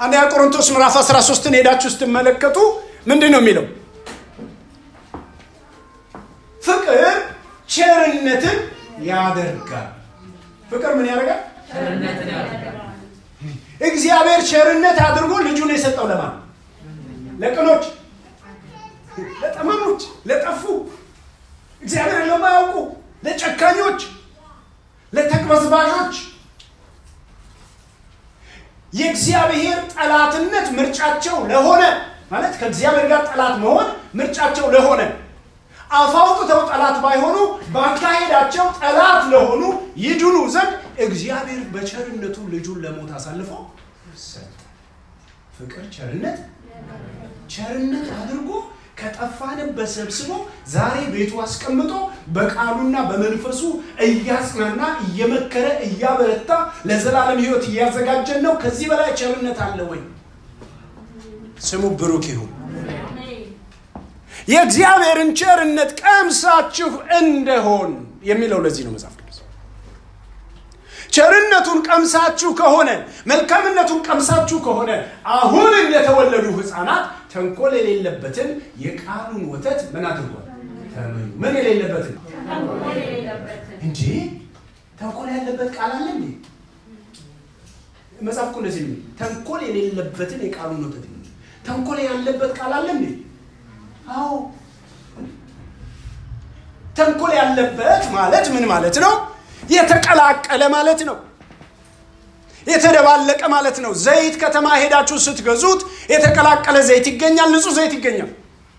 አንደኛ ቆሮንቶስ ምዕራፍ 13ን ሄዳችሁ ስትመለከቱ ምንድን ነው የሚለው? ፍቅር ቸርነትን ያደርጋል። ፍቅር ምን ያደርጋል? እግዚአብሔር ቸርነት አድርጎ ልጁን የሰጠው ለማን? ለቅኖች፣ ለጠማሞች፣ ለጠፉ፣ እግዚአብሔርን ለማያውቁ፣ ለጨካኞች፣ ለተቅበዝባዦች የእግዚአብሔር ጠላትነት ምርጫቸው ለሆነ ማለት ከእግዚአብሔር ጋር ጠላት መሆን ምርጫቸው ለሆነ አፍ አውጥተው ጠላት ባይሆኑ በአካሄዳቸው ጠላት ለሆኑ ይድኑ ዘንድ እግዚአብሔር በቸርነቱ ልጁን ለሞት አሳልፎ ሰጠ። ፍቅር ቸርነት ቸርነት አድርጎ ከጠፋንበት ሰብስቦ ዛሬ ቤቱ አስቀምጦ በቃሉና በመንፈሱ እያጽናና እየመከረ እያበረታ ለዘላለም ሕይወት እያዘጋጀን ነው። ከዚህ በላይ ቸርነት አለ ወይ? ስሙ ብሩክ ይሁን። የእግዚአብሔርን ቸርነት ቀምሳችሁ እንደሆን የሚለው ለዚህ ነው መጽሐፍ ቅዱስ። ቸርነቱን ቀምሳችሁ ከሆነ መልካምነቱን ቀምሳችሁ ከሆነ አሁን እንደተወለዱ ሕፃናት ተንኮል የሌለበትን የቃሉን ወተት ምን አድርጓል? ተመኙ። ምን የሌለበትን እንጂ ተንኮል ያለበት ቃል አለ እንዴ? መጽሐፍ እኮ እንደዚህ ነው። ተንኮል የሌለበትን የቃሉን ወተት ተንኮል ያለበት ቃል አለ እንዴ? አዎ ተንኮል ያለበት ማለት ምን ማለት ነው? የተቀላቀለ ማለት ነው። የተደባለቀ ማለት ነው። ዘይት ከተማ ሄዳችሁ ስትገዙት የተቀላቀለ ዘይት ይገኛል፣ ንጹህ ዘይት ይገኛል።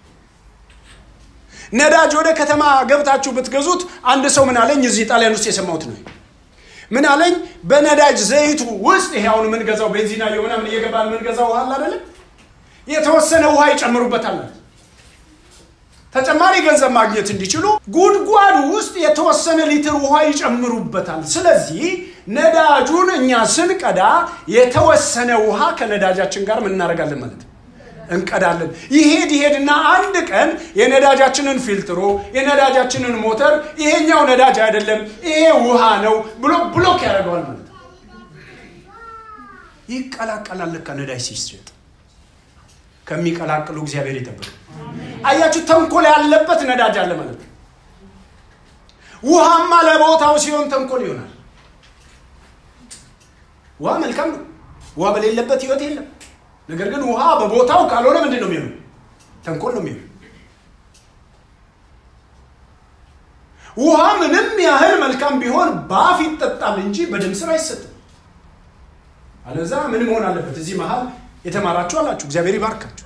ነዳጅ ወደ ከተማ ገብታችሁ ብትገዙት አንድ ሰው ምን አለኝ፣ እዚህ ጣሊያን ውስጥ የሰማሁት ነው። ምን አለኝ፣ በነዳጅ ዘይቱ ውስጥ ይሄ አሁን የምንገዛው ቤንዚና ምናምን እየገባን የምንገዛው ውሃ አለ አይደለም፣ የተወሰነ ውሃ ይጨምሩበታል። ተጨማሪ ገንዘብ ማግኘት እንዲችሉ ጉድጓዱ ውስጥ የተወሰነ ሊትር ውሃ ይጨምሩበታል። ስለዚህ ነዳጁን እኛ ስንቀዳ የተወሰነ ውሃ ከነዳጃችን ጋር ምን እናደርጋለን ማለት ነው እንቀዳለን። ይሄድ ይሄድና አንድ ቀን የነዳጃችንን ፊልትሮ የነዳጃችንን ሞተር ይሄኛው ነዳጅ አይደለም ይሄ ውሃ ነው ብሎ ብሎክ ያደርገዋል ማለት ነው። ይቀላቀላል። ለካ ነዳጅ ሲሸጥ ከሚቀላቅሉ እግዚአብሔር ይጠብቅ። አያችሁ፣ ተንኮል ያለበት ነዳጅ አለ ማለት ነው። ውሃማ ለቦታው ሲሆን ተንኮል ይሆናል። ውሃ መልካም ነው። ውሃ በሌለበት ህይወት የለም። ነገር ግን ውሃ በቦታው ካልሆነ ምንድን ነው የሚሆነው? ተንኮል ነው የሚሆነው። ውሃ ምንም ያህል መልካም ቢሆን በአፍ ይጠጣል እንጂ በደም ስር አይሰጥም። አለዛ ምን መሆን አለበት? እዚህ መሀል የተማራችሁ አላችሁ፣ እግዚአብሔር ይባርካችሁ።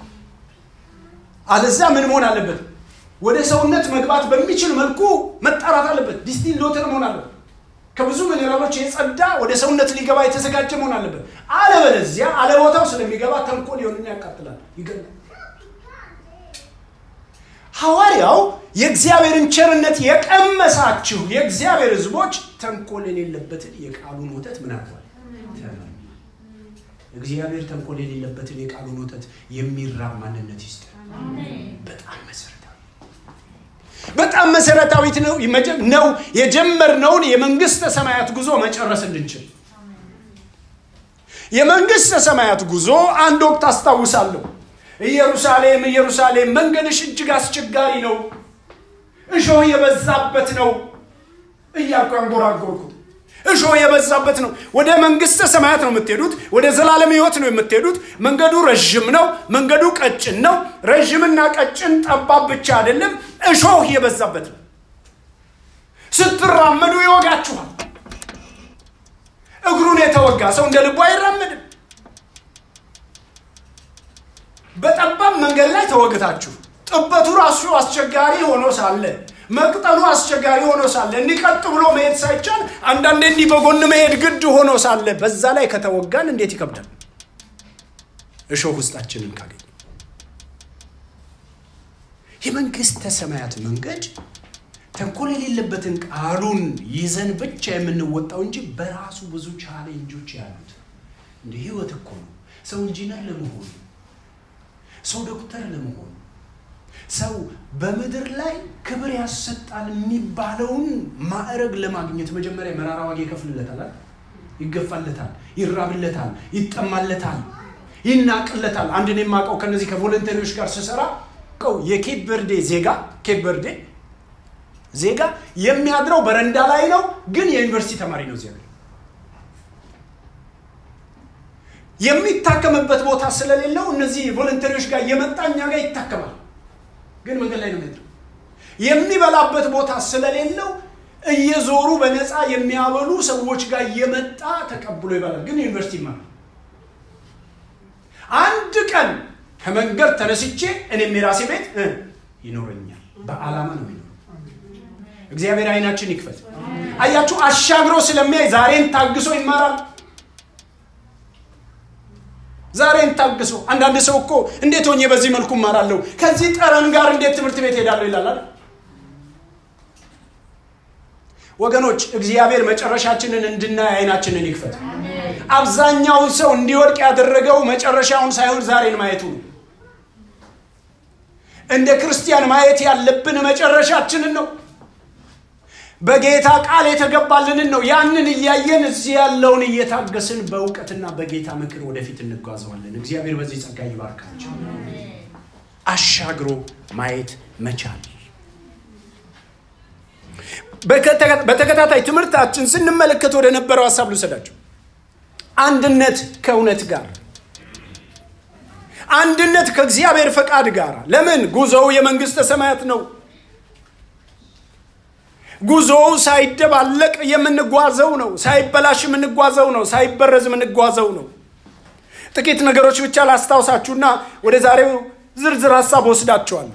አለዛ ምን መሆን አለበት? ወደ ሰውነት መግባት በሚችል መልኩ መጣራት አለበት። ዲስቲል ሎተር መሆን አለበት። ከብዙ ሚኔራሎች የጸዳ ወደ ሰውነት ሊገባ የተዘጋጀ መሆን አለበት። አለበለዚያ አለቦታው ስለሚገባ ተንኮል ይሆንና ያቃጥላል፣ ይገላል። ሐዋርያው የእግዚአብሔርን ቸርነት የቀመሳችሁ የእግዚአብሔር ሕዝቦች ተንኮል የሌለበትን የቃሉን ወተት ምን አድርጓል? እግዚአብሔር ተንኮል የሌለበትን የቃሉን ወተት የሚራብ ማንነት ይስጥ። በጣም መሰረታዊ በጣም መሰረታዊት ነው ነው የጀመርነውን የመንግስተ ሰማያት ጉዞ መጨረስ እንድንችል። የመንግስተ ሰማያት ጉዞ አንድ ወቅት አስታውሳለሁ። ኢየሩሳሌም ኢየሩሳሌም መንገድሽ እጅግ አስቸጋሪ ነው፣ እሾህ የበዛበት ነው እያልኩ አንጎራጎርኩት። እሾህ የበዛበት ነው። ወደ መንግስተ ሰማያት ነው የምትሄዱት። ወደ ዘላለም ህይወት ነው የምትሄዱት። መንገዱ ረዥም ነው። መንገዱ ቀጭን ነው። ረዥምና ቀጭን ጠባብ ብቻ አይደለም፣ እሾህ የበዛበት ነው። ስትራመዱ ይወጋችኋል። እግሩን የተወጋ ሰው እንደ ልቡ አይራመድም። በጠባብ መንገድ ላይ ተወግታችሁ ጥበቱ ራሱ አስቸጋሪ ሆኖ ሳለ መቅጠሉ አስቸጋሪ ሆኖ ሳለ እንዲቀጥ ብሎ መሄድ ሳይቻል አንዳንዴ እንዲህ በጎን መሄድ ግድ ሆኖ ሳለ በዛ ላይ ከተወጋን እንዴት ይከብዳል። እሾህ ውስጣችንን ካገኘ የመንግስተ ሰማያት መንገድ ተንኮል የሌለበትን ቃሉን ይዘን ብቻ የምንወጣው እንጂ በራሱ ብዙ ቻሌንጆች ያሉት እንደ ህይወት እኮ ነው። ሰው ኢንጂነር ለመሆኑ ሰው ዶክተር ለመሆኑ ሰው በምድር ላይ ክብር ያሰጣል የሚባለውን ማዕረግ ለማግኘት መጀመሪያ መራራ ዋጋ ይከፍልለታል። ይገፋለታል፣ ይራብለታል፣ ይጠማለታል፣ ይናቅለታል። አንድ እኔ የማውቀው ከነዚህ ከቮለንተሪዎች ጋር ስሰራ ቀው የኬፕ በርዴ ዜጋ ኬፕ በርዴ ዜጋ የሚያድረው በረንዳ ላይ ነው፣ ግን የዩኒቨርሲቲ ተማሪ ነው። ዜጋ የሚታከምበት ቦታ ስለሌለው እነዚህ ቮለንተሪዎች ጋር እየመጣ እኛ ጋር ይታከማል፣ ግን መንገድ ላይ ነው የሚያድረው። የሚበላበት ቦታ ስለሌለው እየዞሩ በነፃ የሚያበሉ ሰዎች ጋር እየመጣ ተቀብሎ ይበላል፣ ግን ዩኒቨርሲቲ ይማራል። አንድ ቀን ከመንገድ ተነስቼ እኔም የራሴ ቤት ይኖረኛል። በዓላማ ነው የሚኖረው። እግዚአብሔር አይናችን ይክፈት። አያችሁ፣ አሻግሮ ስለሚያይ ዛሬን ታግሶ ይማራል። ዛሬን ታግሶ አንዳንድ ሰው እኮ እንዴት ሆኜ በዚህ መልኩ እማራለሁ፣ ከዚህ ጠረን ጋር እንዴት ትምህርት ቤት ሄዳለሁ ይላል። ወገኖች እግዚአብሔር መጨረሻችንን እንድናይ አይናችንን ይክፈት። አብዛኛውን ሰው እንዲወድቅ ያደረገው መጨረሻውን ሳይሆን ዛሬን ማየቱ ነው። እንደ ክርስቲያን ማየት ያለብን መጨረሻችንን ነው። በጌታ ቃል የተገባልንን ነው። ያንን እያየን እዚህ ያለውን እየታገስን በእውቀትና በጌታ ምክር ወደፊት እንጓዘዋለን። እግዚአብሔር በዚህ ጸጋ ይባርካቸው። አሻግሮ ማየት መቻል በተከታታይ ትምህርታችን ስንመለከት ወደ ነበረው ሀሳብ ልውሰዳቸው። አንድነት ከእውነት ጋር አንድነት ከእግዚአብሔር ፈቃድ ጋር። ለምን? ጉዞው የመንግስተ ሰማያት ነው። ጉዞው ሳይደባለቅ የምንጓዘው ነው። ሳይበላሽ የምንጓዘው ነው። ሳይበረዝ የምንጓዘው ነው። ጥቂት ነገሮች ብቻ ላስታውሳችሁና ወደ ዛሬው ዝርዝር ሀሳብ ወስዳችኋለሁ።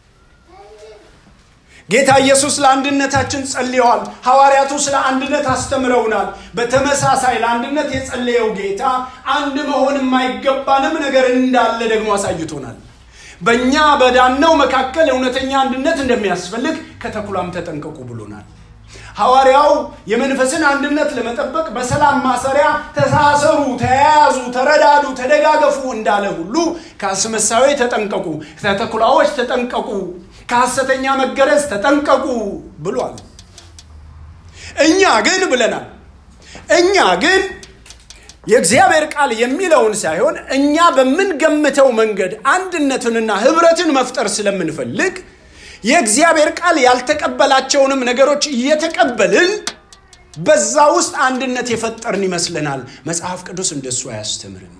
ጌታ ኢየሱስ ለአንድነታችን ጸልየዋል። ሐዋርያቱ ስለ አንድነት አስተምረውናል። በተመሳሳይ ለአንድነት የጸለየው ጌታ አንድ መሆን የማይገባንም ነገር እንዳለ ደግሞ አሳይቶናል። በእኛ በዳነው መካከል እውነተኛ አንድነት እንደሚያስፈልግ ከተኩላም ተጠንቀቁ ብሎናል። ሐዋርያው የመንፈስን አንድነት ለመጠበቅ በሰላም ማሰሪያ ተሳሰሩ፣ ተያያዙ፣ ተረዳዱ፣ ተደጋገፉ እንዳለ ሁሉ ከአስመሳዮች ተጠንቀቁ፣ ከተኩላዎች ተጠንቀቁ ከሐሰተኛ መገረዝ ተጠንቀቁ ብሏል። እኛ ግን ብለናል። እኛ ግን የእግዚአብሔር ቃል የሚለውን ሳይሆን እኛ በምንገምተው መንገድ አንድነትንና ህብረትን መፍጠር ስለምንፈልግ የእግዚአብሔር ቃል ያልተቀበላቸውንም ነገሮች እየተቀበልን በዛ ውስጥ አንድነት የፈጠርን ይመስለናል። መጽሐፍ ቅዱስ እንደሱ አያስተምርም።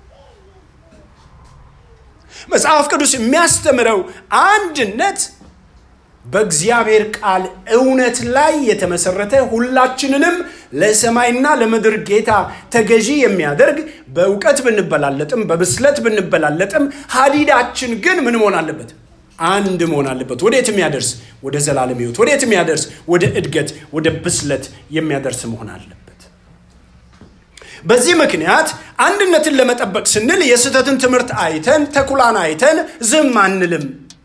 መጽሐፍ ቅዱስ የሚያስተምረው አንድነት በእግዚአብሔር ቃል እውነት ላይ የተመሰረተ ሁላችንንም ለሰማይና ለምድር ጌታ ተገዢ የሚያደርግ በእውቀት ብንበላለጥም በብስለት ብንበላለጥም ሀዲዳችን ግን ምን መሆን አለበት? አንድ መሆን አለበት። ወዴት የሚያደርስ? ወደ ዘላለም ህይወት። ወዴት የሚያደርስ? ወደ እድገት፣ ወደ ብስለት የሚያደርስ መሆን አለበት። በዚህ ምክንያት አንድነትን ለመጠበቅ ስንል የስህተትን ትምህርት አይተን ተኩላን አይተን ዝም አንልም።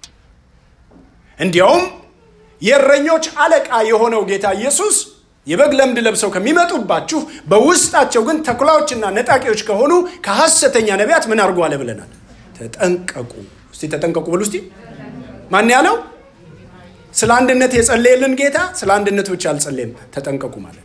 እንዲያውም የእረኞች አለቃ የሆነው ጌታ ኢየሱስ የበግ ለምድ ለብሰው ከሚመጡባችሁ በውስጣቸው ግን ተኩላዎችና ነጣቂዎች ከሆኑ ከሐሰተኛ ነቢያት ምን አድርጎ አለ ብለናል። ተጠንቀቁ። እስቲ ተጠንቀቁ ብሉ እስቲ። ማን ያለው? ስለ አንድነት የጸለየልን ጌታ ስለ አንድነት ብቻ አልጸለየም። ተጠንቀቁ ማለት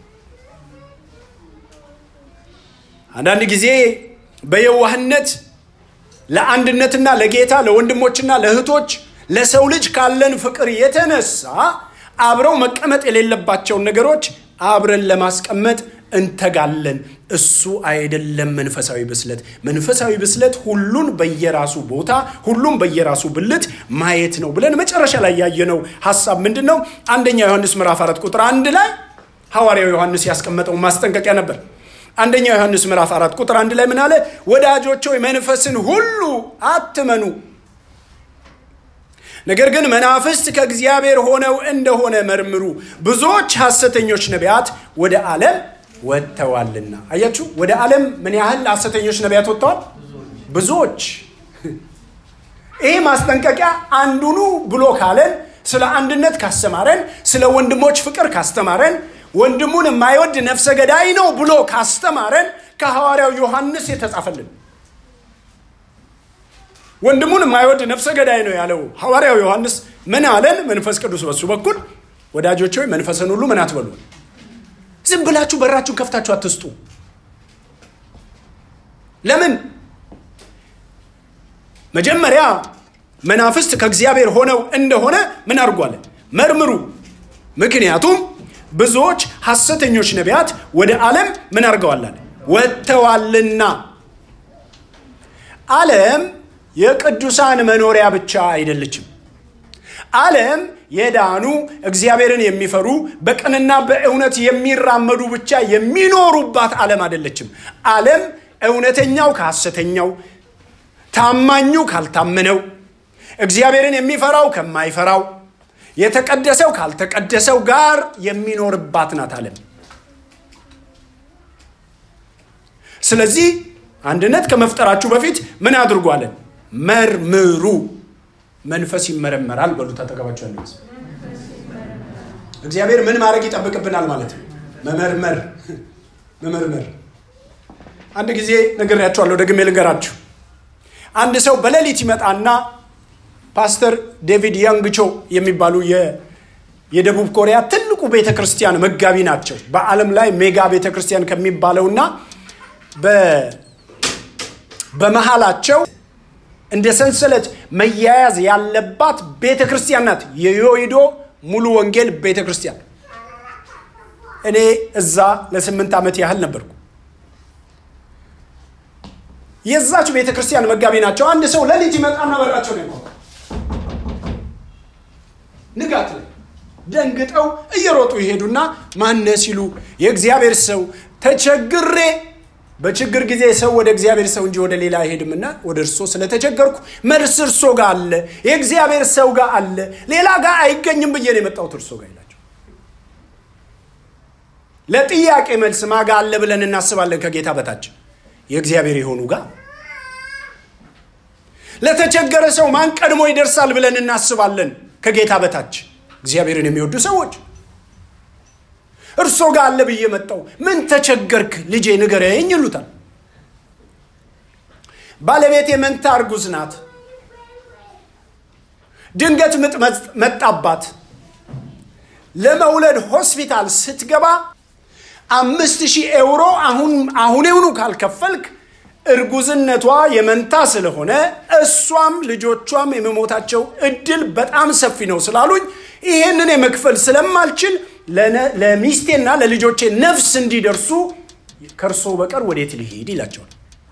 አንዳንድ ጊዜ በየዋህነት ለአንድነትና ለጌታ ለወንድሞችና ለእህቶች ለሰው ልጅ ካለን ፍቅር የተነሳ አብረው መቀመጥ የሌለባቸውን ነገሮች አብረን ለማስቀመጥ እንተጋለን። እሱ አይደለም መንፈሳዊ ብስለት። መንፈሳዊ ብስለት ሁሉን በየራሱ ቦታ ሁሉም በየራሱ ብልት ማየት ነው ብለን መጨረሻ ላይ ያየነው ሀሳብ ምንድን ነው? አንደኛ ዮሐንስ ምዕራፍ አራት ቁጥር አንድ ላይ ሐዋርያው ዮሐንስ ያስቀመጠው ማስጠንቀቂያ ነበር። አንደኛ ዮሐንስ ምዕራፍ አራት ቁጥር አንድ ላይ ምን አለ? ወዳጆች ሆይ መንፈስን ሁሉ አትመኑ፣ ነገር ግን መናፍስት ከእግዚአብሔር ሆነው እንደሆነ መርምሩ፣ ብዙዎች ሐሰተኞች ነቢያት ወደ ዓለም ወጥተዋልና። አያችሁ፣ ወደ ዓለም ምን ያህል ሐሰተኞች ነቢያት ወጥተዋል? ብዙዎች። ይህ ማስጠንቀቂያ አንዱኑ ብሎ ካለን ስለ አንድነት ካስተማረን፣ ስለ ወንድሞች ፍቅር ካስተማረን ወንድሙን የማይወድ ነፍሰ ገዳይ ነው ብሎ ካስተማረን ከሐዋርያው ዮሐንስ የተጻፈልን ወንድሙን የማይወድ ነፍሰ ገዳይ ነው ያለው ሐዋርያው ዮሐንስ ምን አለን? መንፈስ ቅዱስ በሱ በኩል ወዳጆች ሆይ መንፈስን ሁሉ ምን አትበሉ፣ ዝም ብላችሁ በራችሁን ከፍታችሁ አትስጡ። ለምን? መጀመሪያ መናፍስት ከእግዚአብሔር ሆነው እንደሆነ ምን አድርጓል? መርምሩ። ምክንያቱም ብዙዎች ሐሰተኞች ነቢያት ወደ ዓለም ምን አድርገዋላል? ወጥተዋልና። ዓለም የቅዱሳን መኖሪያ ብቻ አይደለችም። ዓለም የዳኑ እግዚአብሔርን የሚፈሩ በቅንና በእውነት የሚራመዱ ብቻ የሚኖሩባት ዓለም አይደለችም። ዓለም እውነተኛው ከሐሰተኛው፣ ታማኙ ካልታመነው፣ እግዚአብሔርን የሚፈራው ከማይፈራው፣ የተቀደሰው ካልተቀደሰው ጋር የሚኖርባት ናት ዓለም። ስለዚህ አንድነት ከመፍጠራችሁ በፊት ምን አድርጓለን? መርምሩ። መንፈስ ይመረመራል በሉ ተጠቀባቸው ያለ እግዚአብሔር ምን ማድረግ ይጠብቅብናል ማለት ነው? መመርመር መመርመር። አንድ ጊዜ ነግሬያቸዋለሁ፣ ደግሜ ልንገራችሁ። አንድ ሰው በሌሊት ይመጣና ፓስተር ዴቪድ ያንግቾ የሚባሉ የደቡብ ኮሪያ ትልቁ ቤተ ክርስቲያን መጋቢ ናቸው። በዓለም ላይ ሜጋ ቤተ ክርስቲያን ከሚባለውና በመሃላቸው እንደ ሰንሰለት መያያዝ ያለባት ቤተ ክርስቲያን ናት። የዮይዶ ሙሉ ወንጌል ቤተ ክርስቲያን። እኔ እዛ ለስምንት ዓመት ያህል ነበርኩ። የዛች ቤተ ክርስቲያን መጋቢ ናቸው። አንድ ሰው ሌሊት ይመጣና በራቸው ነው ንጋት ላይ ደንግጠው እየሮጡ ይሄዱና ማነ ሲሉ የእግዚአብሔር ሰው ተቸግሬ በችግር ጊዜ ሰው ወደ እግዚአብሔር ሰው እንጂ ወደ ሌላ አይሄድምና ወደ እርሶ ስለተቸገርኩ መልስ እርሶ ጋር አለ፣ የእግዚአብሔር ሰው ጋር አለ፣ ሌላ ጋር አይገኝም ብዬ ነው የመጣሁት እርሶ ጋር ይላቸው። ለጥያቄ መልስ ማጋ አለ ብለን እናስባለን ከጌታ በታች የእግዚአብሔር የሆኑ ጋር። ለተቸገረ ሰው ማን ቀድሞ ይደርሳል ብለን እናስባለን ከጌታ በታች እግዚአብሔርን የሚወዱ ሰዎች እርሶ ጋር አለ ብዬ መጣው። ምን ተቸገርክ ልጄ ንገረኝ ይሉታል። ባለቤቴ መንታ እርጉዝ ናት። ድንገት ምጥ መጣባት። ለመውለድ ሆስፒታል ስትገባ አምስት ሺህ ኤውሮ አሁን አሁኔውኑ ካልከፈልክ እርጉዝነቷ የመንታ ስለሆነ እሷም ልጆቿም የመሞታቸው እድል በጣም ሰፊ ነው ስላሉኝ ይሄንን የመክፈል ስለማልችል ለሚስቴና ለልጆቼ ነፍስ እንዲደርሱ ከእርሶ በቀር ወዴት ልሄድ ይላቸዋል።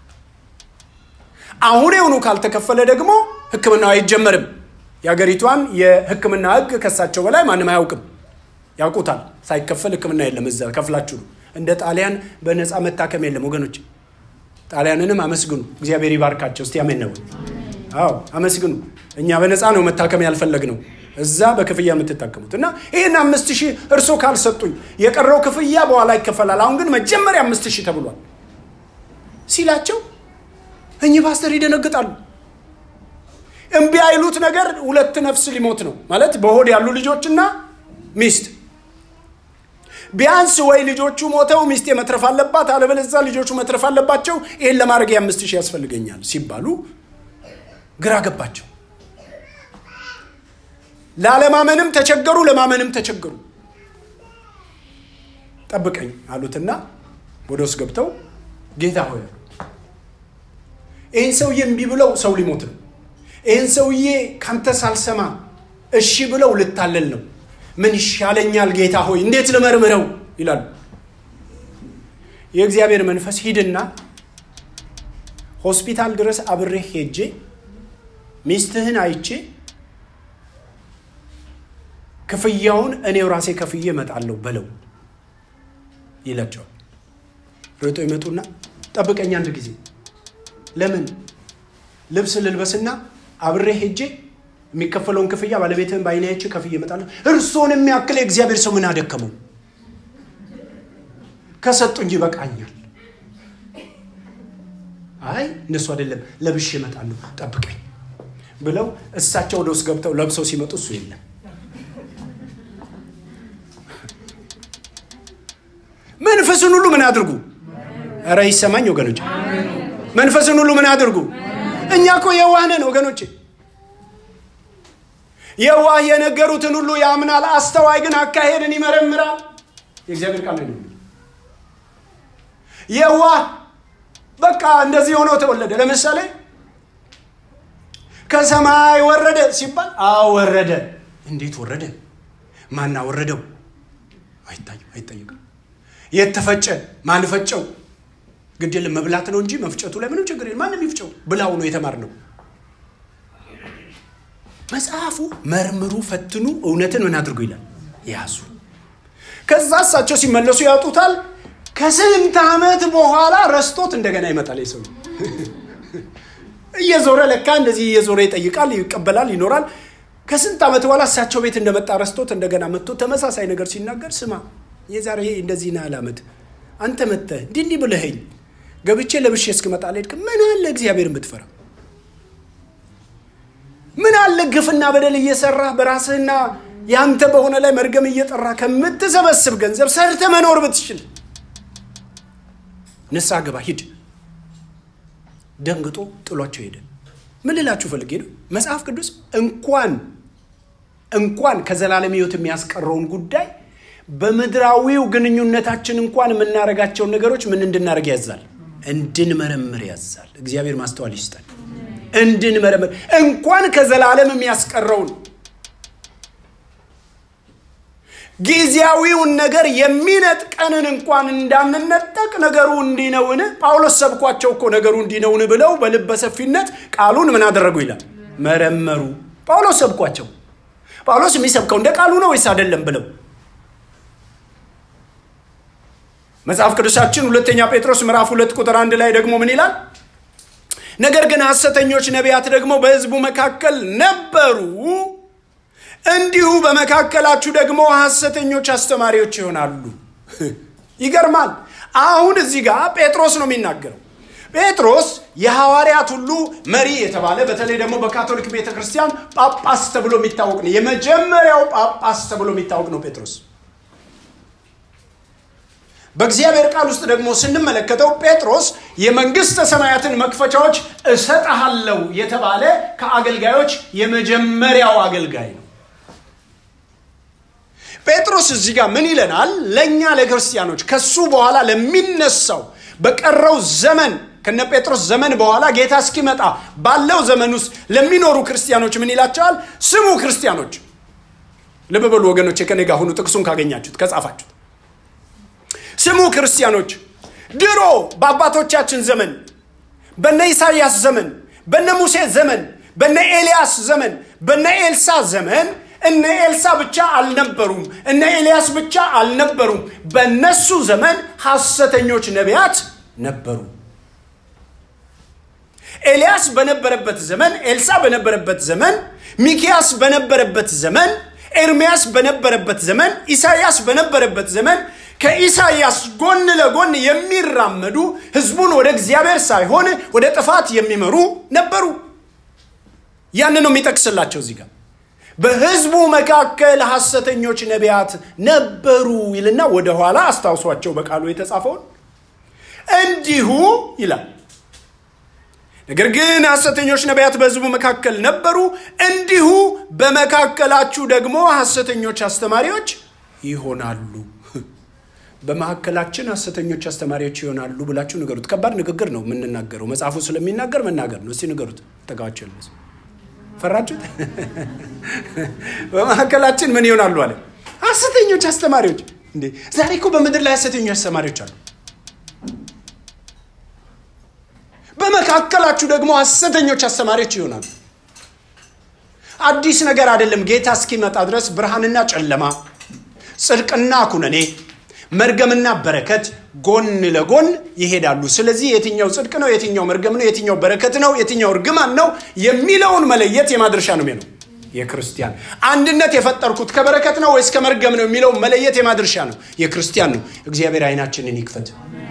አሁኔውኑ ካልተከፈለ ደግሞ ሕክምናው አይጀመርም። የሀገሪቷን የሕክምና ሕግ ከሳቸው በላይ ማንም አያውቅም። ያውቁታል። ሳይከፈል ሕክምና የለም። እዛ ከፍላችሁ ነው። እንደ ጣሊያን በነፃ መታከም የለም ወገኖች። ጣሊያንንም አመስግኑ። እግዚአብሔር ይባርካቸው። እስቲ አሜን ነው። አዎ አመስግኑ። እኛ በነፃ ነው መታከም ያልፈለግ ነው እዛ በክፍያ የምትታከሙት እና ይህን አምስት ሺህ እርሶ ካልሰጡኝ የቀረው ክፍያ በኋላ ይከፈላል። አሁን ግን መጀመሪያ አምስት ሺህ ተብሏል ሲላቸው እኚህ ፓስተር ይደነግጣሉ። እምቢ አይሉት ነገር ሁለት ነፍስ ሊሞት ነው ማለት በሆድ ያሉ ልጆችና ሚስት ቢያንስ ወይ ልጆቹ ሞተው ሚስቴ መትረፍ አለባት፣ አለበለዚያ ልጆቹ መትረፍ አለባቸው። ይህን ለማድረግ የአምስት ሺህ ያስፈልገኛል ሲባሉ ግራ ገባቸው። ላለማመንም ተቸገሩ፣ ለማመንም ተቸገሩ። ጠብቀኝ አሉትና ወደ ውስጥ ገብተው ጌታ ሆይ ይህን ሰውዬ እምቢ ብለው ሰው ሊሞት ነው። ይህን ሰውዬ ካንተ ሳልሰማ እሺ ብለው ልታለል ነው። ምን ይሻለኛል ጌታ ሆይ እንዴት ልመርምረው ይላሉ። የእግዚአብሔር መንፈስ ሂድና ሆስፒታል ድረስ አብሬህ ሄጄ ሚስትህን አይቼ ክፍያውን እኔው ራሴ ከፍዬ እመጣለሁ በለው ይላቸዋል። ሮጦ ይመጡና ጠብቀኝ አንድ ጊዜ ለምን ልብስ ልልበስና አብሬ ሄጄ የሚከፈለውን ክፍያ ባለቤትህን በዓይኔ አይቼ ከፍዬ እመጣለሁ። እርሶን የሚያክል የእግዚአብሔር ሰው ምን አደከመው? ከሰጡኝ ይበቃኛል። አይ እነሱ አይደለም ለብሼ እመጣለሁ ጠብቀኝ ብለው እሳቸው ወደ ውስጥ ገብተው ለብሰው ሲመጡ እሱ የለም። መንፈስን ሁሉ ምን አድርጉ? ኧረ ይሰማኝ ወገኖች፣ መንፈስን ሁሉ ምን አድርጉ? እኛ እኮ የዋህ ነን ወገኖች። የዋህ የነገሩትን ሁሉ ያምናል፣ አስተዋይ ግን አካሄድን ይመረምራል። የእግዚአብሔር ቃል ነው። የዋህ በቃ እንደዚህ ሆኖ ተወለደ። ለምሳሌ ከሰማይ ወረደ ሲባል አወረደ። እንዴት ወረደ? ማን አወረደው? አይታይም፣ አይጠይቅም። የት ተፈጨ? ማን ፈጨው? ግድ የለም መብላት ነው እንጂ መፍጨቱ ላይ ምንም ችግር የለም። ማንም ይፍጨው ብላው ነው የተማርነው። መጽሐፉ መርምሩ፣ ፈትኑ፣ እውነትን ምን አድርጉ ይላል ያዙ። ከዛ እሳቸው ሲመለሱ ያውጡታል። ከስንት ዓመት በኋላ ረስቶት እንደገና ይመጣል። የሰው እየዞረ ለካ እንደዚህ እየዞረ ይጠይቃል፣ ይቀበላል፣ ይኖራል። ከስንት ዓመት በኋላ እሳቸው ቤት እንደመጣ ረስቶት እንደገና መጥቶ ተመሳሳይ ነገር ሲናገር ስማ የዛሬ እንደዚህ ና ዓመት አንተ መጥተህ እንዲህ እንዲህ ብለኸኝ ገብቼ ለብሼ እስክመጣ አልሄድክም። ምን አለ እግዚአብሔርን ብትፈራ ምን አለ ግፍና በደል እየሰራህ በራስህና ያንተ በሆነ ላይ መርገም እየጠራ ከምትሰበስብ ገንዘብ ሰርተ መኖር ብትችል ንስሐ ግባ ሂድ። ደንግጦ ጥሏቸው ሄደ። ምን ልላችሁ ፈልጌ ነው፣ መጽሐፍ ቅዱስ እንኳን እንኳን ከዘላለም ሕይወት የሚያስቀረውን ጉዳይ በምድራዊው ግንኙነታችን እንኳን የምናደርጋቸውን ነገሮች ምን እንድናደርግ ያዛል? እንድንመረምር ያዛል። እግዚአብሔር ማስተዋል ይስጠን። እንድንመረምር እንኳን ከዘላለም የሚያስቀረውን ጊዜያዊውን ነገር የሚነጥቀንን እንኳን እንዳንነጠቅ ነገሩ እንዲህ ነውን? ጳውሎስ ሰብኳቸው እኮ ነገሩ እንዲህ ነውን ብለው በልበ ሰፊነት ቃሉን ምን አደረጉ ይላል መረመሩ። ጳውሎስ ሰብኳቸው። ጳውሎስ የሚሰብከው እንደ ቃሉ ነው ወይስ አይደለም ብለው መጽሐፍ ቅዱሳችን ሁለተኛ ጴጥሮስ ምዕራፍ ሁለት ቁጥር አንድ ላይ ደግሞ ምን ይላል? ነገር ግን ሐሰተኞች ነቢያት ደግሞ በሕዝቡ መካከል ነበሩ እንዲሁ በመካከላችሁ ደግሞ ሐሰተኞች አስተማሪዎች ይሆናሉ። ይገርማል። አሁን እዚህ ጋር ጴጥሮስ ነው የሚናገረው። ጴጥሮስ የሐዋርያት ሁሉ መሪ የተባለ በተለይ ደግሞ በካቶሊክ ቤተ ክርስቲያን ጳጳስ ተብሎ የሚታወቅ ነው። የመጀመሪያው ጳጳስ ተብሎ የሚታወቅ ነው ጴጥሮስ። በእግዚአብሔር ቃል ውስጥ ደግሞ ስንመለከተው ጴጥሮስ የመንግሥተ ሰማያትን መክፈቻዎች እሰጥሃለሁ የተባለ ከአገልጋዮች የመጀመሪያው አገልጋይ ነው። ጴጥሮስ እዚህ ጋር ምን ይለናል? ለእኛ ለክርስቲያኖች ከሱ በኋላ ለሚነሳው በቀረው ዘመን ከነ ጴጥሮስ ዘመን በኋላ ጌታ እስኪመጣ ባለው ዘመን ውስጥ ለሚኖሩ ክርስቲያኖች ምን ይላቸዋል? ስሙ ክርስቲያኖች፣ ልብ በሉ ወገኖች፣ ከኔ ጋር ሁኑ። ጥቅሱን ካገኛችሁት ከጻፋችሁት ስሙ ክርስቲያኖች፣ ድሮ በአባቶቻችን ዘመን በነ ኢሳይያስ ዘመን፣ በነ ሙሴ ዘመን፣ በነ ኤልያስ ዘመን፣ በነ ኤልሳ ዘመን እነ ኤልሳ ብቻ አልነበሩም፣ እነ ኤልያስ ብቻ አልነበሩም። በነሱ ዘመን ሐሰተኞች ነቢያት ነበሩ። ኤልያስ በነበረበት ዘመን፣ ኤልሳ በነበረበት ዘመን፣ ሚኪያስ በነበረበት ዘመን፣ ኤርሚያስ በነበረበት ዘመን፣ ኢሳይያስ በነበረበት ዘመን ከኢሳይያስ ጎን ለጎን የሚራመዱ ህዝቡን ወደ እግዚአብሔር ሳይሆን ወደ ጥፋት የሚመሩ ነበሩ። ያን ነው የሚጠቅስላቸው እዚህ ጋር በህዝቡ መካከል ሐሰተኞች ነቢያት ነበሩ ይልና ወደኋላ አስታውሷቸው በቃሉ የተጻፈውን እንዲሁ ይላል። ነገር ግን ሐሰተኞች ነቢያት በህዝቡ መካከል ነበሩ፣ እንዲሁ በመካከላችሁ ደግሞ ሐሰተኞች አስተማሪዎች ይሆናሉ። በመካከላችን ሐሰተኞች አስተማሪዎች ይሆናሉ ብላችሁ ንገሩት። ከባድ ንግግር ነው የምንናገረው፣ መጽሐፉ ስለሚናገር መናገር ነው። እስቲ ንገሩት። ጠጋቸው ፈራችሁት? በመካከላችን ምን ይሆናሉ አለ? ሐሰተኞች አስተማሪዎች። እንዴ ዛሬ እኮ በምድር ላይ ሐሰተኞች አስተማሪዎች አሉ። በመካከላችሁ ደግሞ ሐሰተኞች አስተማሪዎች ይሆናሉ። አዲስ ነገር አይደለም። ጌታ እስኪመጣ ድረስ ብርሃንና ጨለማ፣ ጽድቅና ኩነኔ፣ መርገምና በረከት ጎን ለጎን ይሄዳሉ። ስለዚህ የትኛው ጽድቅ ነው፣ የትኛው መርገም ነው፣ የትኛው በረከት ነው፣ የትኛው እርግማን ነው የሚለውን መለየት የማድረሻ ነው ነው የክርስቲያን አንድነት የፈጠርኩት ከበረከት ነው ወይስ ከመርገም ነው የሚለውን መለየት የማድረሻ ነው የክርስቲያን ነው። እግዚአብሔር አይናችንን ይክፈት።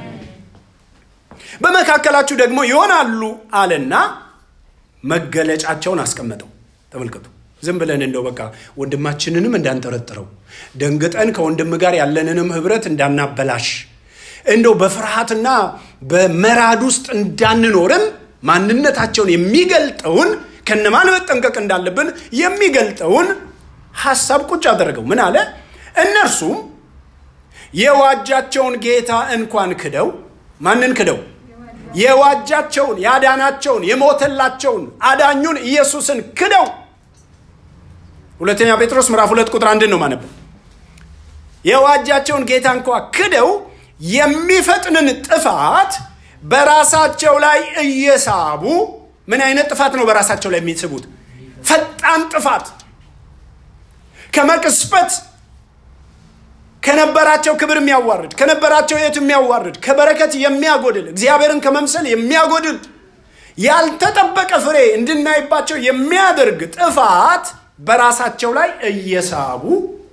በመካከላችሁ ደግሞ ይሆናሉ አለና መገለጫቸውን አስቀመጠው። ተመልከቱ። ዝም ብለን እንደው በቃ ወንድማችንንም እንዳንጠረጥረው ደንግጠን ከወንድም ጋር ያለንንም ህብረት እንዳናበላሽ እንደው በፍርሃትና በመራድ ውስጥ እንዳንኖርም ማንነታቸውን የሚገልጠውን ከነማን መጠንቀቅ እንዳለብን የሚገልጠውን ሐሳብ ቁጭ አደረገው። ምን አለ? እነርሱም የዋጃቸውን ጌታ እንኳን ክደው ማንን ክደው? የዋጃቸውን ያዳናቸውን የሞተላቸውን አዳኙን ኢየሱስን ክደው ሁለተኛ ጴጥሮስ ምዕራፍ ሁለት ቁጥር አንድን ነው ማነበው የዋጃቸውን ጌታ እንኳ ክደው የሚፈጥንን ጥፋት በራሳቸው ላይ እየሳቡ ምን አይነት ጥፋት ነው በራሳቸው ላይ የሚስቡት ፈጣን ጥፋት ከመቅስፈት ከነበራቸው ክብር የሚያዋርድ ከነበራቸው የት የሚያዋርድ ከበረከት የሚያጎድል እግዚአብሔርን ከመምሰል የሚያጎድል ያልተጠበቀ ፍሬ እንድናይባቸው የሚያደርግ ጥፋት በራሳቸው ላይ እየሳቡ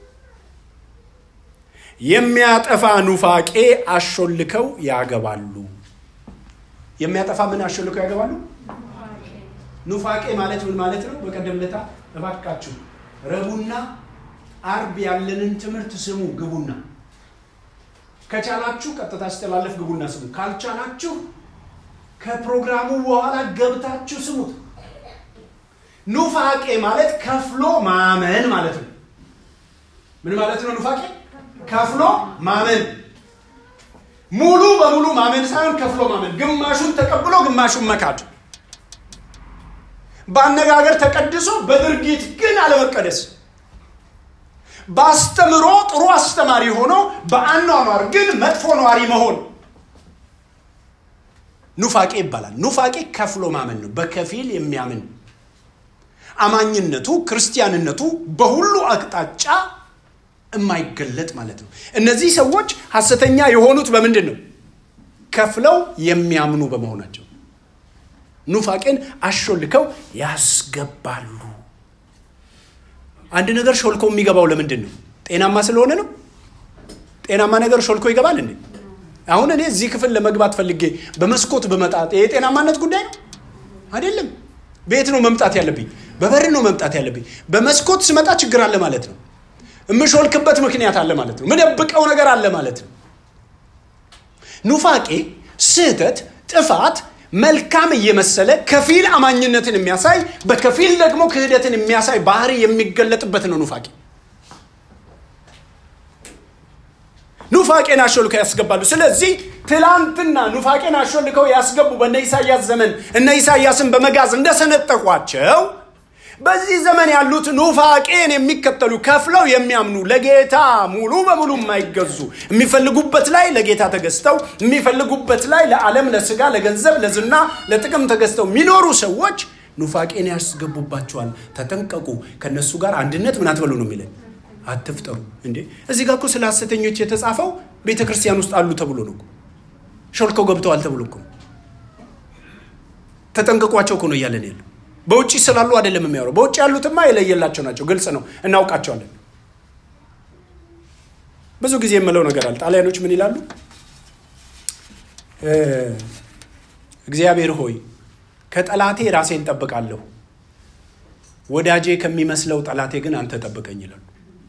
የሚያጠፋ ኑፋቄ አሾልከው ያገባሉ የሚያጠፋ ምን አሾልከው ያገባሉ ኑፋቄ ማለት ምን ማለት ነው በቀደም ለታ እባካችሁ ረቡና አርብ ያለንን ትምህርት ስሙ ግቡና ከቻላችሁ ቀጥታ ሲተላለፍ ግቡና ስሙ ካልቻላችሁ ከፕሮግራሙ በኋላ ገብታችሁ ስሙት ኑፋቄ ማለት ከፍሎ ማመን ማለት ነው ምን ማለት ነው ኑፋቄ ከፍሎ ማመን ሙሉ በሙሉ ማመን ሳይሆን ከፍሎ ማመን ግማሹን ተቀብሎ ግማሹን መካድ በአነጋገር ተቀድሶ በድርጊት ግን አለመቀደስ በአስተምሮ ጥሩ አስተማሪ ሆኖ በአኗኗር ግን መጥፎ ነዋሪ መሆን ኑፋቄ ይባላል ኑፋቄ ከፍሎ ማመን ነው በከፊል የሚያምን አማኝነቱ ክርስቲያንነቱ በሁሉ አቅጣጫ የማይገለጥ ማለት ነው እነዚህ ሰዎች ሐሰተኛ የሆኑት በምንድን ነው ከፍለው የሚያምኑ በመሆናቸው ኑፋቄን አሾልከው ያስገባሉ አንድ ነገር ሾልኮ የሚገባው ለምንድን ነው ጤናማ ስለሆነ ነው ጤናማ ነገር ሾልኮ ይገባል እንዴ አሁን እኔ እዚህ ክፍል ለመግባት ፈልጌ በመስኮት በመጣት የጤናማነት ጉዳይ ነው አይደለም ቤት ነው መምጣት ያለብኝ በበር ነው መምጣት ያለብኝ በመስኮት ስመጣ ችግር አለ ማለት ነው የምሾልክበት ምክንያት አለ ማለት ነው ምደብቀው ነገር አለ ማለት ነው ኑፋቄ ስህተት ጥፋት መልካም እየመሰለ ከፊል አማኝነትን የሚያሳይ በከፊል ደግሞ ክህደትን የሚያሳይ ባህሪ የሚገለጥበት ነው ኑፋቄ ኑፋቄን አሾልከው ያስገባሉ ስለዚህ ትላንትና ኑፋቄን አሾልከው ያስገቡ በእነ ኢሳያስ ዘመን እነ ኢሳያስን በመጋዝ እንደሰነጠቋቸው በዚህ ዘመን ያሉት ኑፋቄን የሚከተሉ ከፍለው የሚያምኑ ለጌታ ሙሉ በሙሉ የማይገዙ የሚፈልጉበት ላይ ለጌታ ተገዝተው የሚፈልጉበት ላይ ለዓለም ለስጋ ለገንዘብ ለዝና ለጥቅም ተገዝተው የሚኖሩ ሰዎች ኑፋቄን ያስገቡባቸዋል ተጠንቀቁ ከነሱ ጋር አንድነት ምን አትበሉ ነው የሚለን አትፍጠሩ እንዴ እዚህ ጋር እኮ ስለ ሐሰተኞች የተጻፈው ቤተ ክርስቲያን ውስጥ አሉ ተብሎ ነው ሾልከው ገብተዋል ተብሎ እኮ ተጠንቀቋቸው እኮ ነው እያለን ያለው በውጭ ስላሉ አይደለም የሚያወራው በውጭ ያሉትማ የለየላቸው ናቸው ግልጽ ነው እናውቃቸዋለን ብዙ ጊዜ የምለው ነገር አለ ጣሊያኖች ምን ይላሉ እግዚአብሔር ሆይ ከጠላቴ ራሴን ጠብቃለሁ ወዳጄ ከሚመስለው ጠላቴ ግን አንተ ጠብቀኝ ይላሉ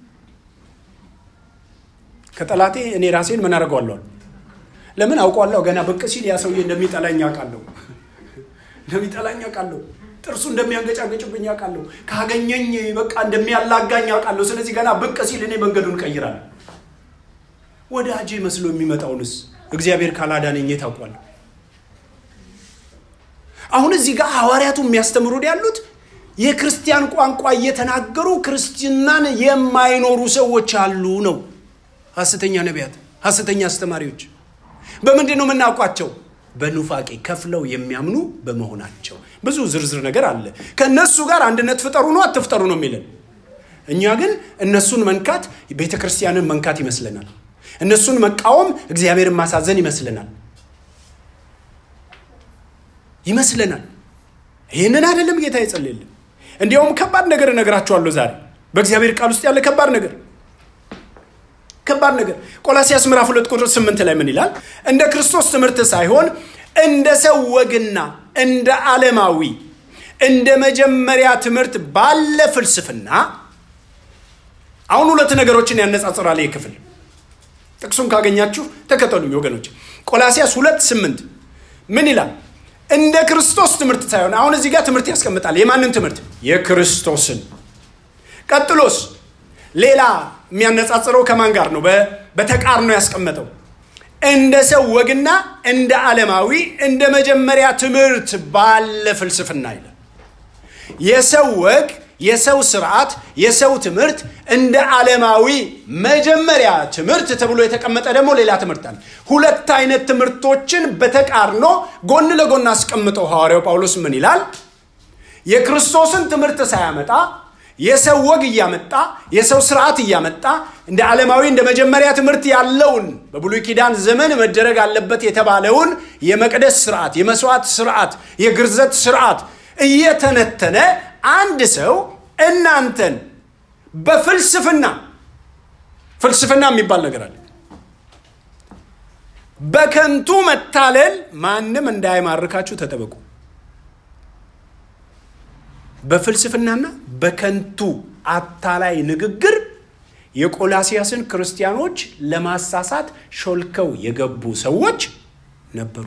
ከጠላቴ እኔ ራሴን ምን አደርገዋለሁ ለምን አውቀዋለሁ ገና ብቅ ሲል ያ ሰውዬ እንደሚጠላኝ አውቃለሁ እንደሚጠላኝ አውቃለሁ ጥርሱ እንደሚያንገጫገጭብኝ አውቃለሁ ካገኘኝ በቃ እንደሚያላጋኝ አውቃለሁ ስለዚህ ገና ብቅ ሲል እኔ መንገዱን ቀይራለሁ ወዳጄ መስሎ የሚመጣውንስ እግዚአብሔር ካላዳነኝ ታውቋለሁ አሁን እዚህ ጋር ሐዋርያቱ የሚያስተምሩን ያሉት የክርስቲያን ቋንቋ እየተናገሩ ክርስትናን የማይኖሩ ሰዎች አሉ ነው ሐሰተኛ ነቢያት ሐሰተኛ አስተማሪዎች በምንድን ነው የምናውቋቸው በኑፋቄ ከፍለው የሚያምኑ በመሆናቸው ብዙ ዝርዝር ነገር አለ ከእነሱ ጋር አንድነት ፍጠሩ ነው አትፍጠሩ ነው የሚለን እኛ ግን እነሱን መንካት ቤተ ክርስቲያንን መንካት ይመስለናል እነሱን መቃወም እግዚአብሔርን ማሳዘን ይመስለናል ይመስለናል ይህንን አይደለም ጌታ ይጸልይልን እንዲያውም ከባድ ነገር እነግራችኋለሁ ዛሬ በእግዚአብሔር ቃል ውስጥ ያለ ከባድ ነገር ከባድ ነገር ቆላሲያስ ምዕራፍ ሁለት ቁጥር ስምንት ላይ ምን ይላል እንደ ክርስቶስ ትምህርት ሳይሆን እንደ ሰው ወግና እንደ ዓለማዊ እንደ መጀመሪያ ትምህርት ባለ ፍልስፍና አሁን ሁለት ነገሮችን ያነጻጽራል ይህ ክፍል ጥቅሱን ካገኛችሁ ተከተሉኝ ወገኖች ቆላሲያስ ሁለት ስምንት ምን ይላል እንደ ክርስቶስ ትምህርት ሳይሆን አሁን እዚህ ጋር ትምህርት ያስቀምጣል የማንን ትምህርት የክርስቶስን ቀጥሎስ ሌላ የሚያነጻጽረው ከማን ጋር ነው በተቃርኖ ያስቀመጠው እንደ ሰው ወግና እንደ ዓለማዊ እንደ መጀመሪያ ትምህርት ባለ ፍልስፍና ይላል። የሰው ወግ፣ የሰው ስርዓት፣ የሰው ትምህርት እንደ ዓለማዊ መጀመሪያ ትምህርት ተብሎ የተቀመጠ ደግሞ ሌላ ትምህርት አለ። ሁለት አይነት ትምህርቶችን በተቃርኖ ጎን ለጎን አስቀምጠው ሐዋርያው ጳውሎስ ምን ይላል? የክርስቶስን ትምህርት ሳያመጣ የሰው ወግ እያመጣ የሰው ስርዓት እያመጣ እንደ ዓለማዊ እንደ መጀመሪያ ትምህርት ያለውን በብሉይ ኪዳን ዘመን መደረግ አለበት የተባለውን የመቅደስ ስርዓት፣ የመስዋዕት ስርዓት፣ የግርዘት ስርዓት እየተነተነ አንድ ሰው እናንተን በፍልስፍና ፍልስፍና የሚባል ነገር አለ። በከንቱ መታለል ማንም እንዳይማርካችሁ ተጠበቁ። በፍልስፍናና በከንቱ አታላይ ንግግር የቆላሲያስን ክርስቲያኖች ለማሳሳት ሾልከው የገቡ ሰዎች ነበሩ።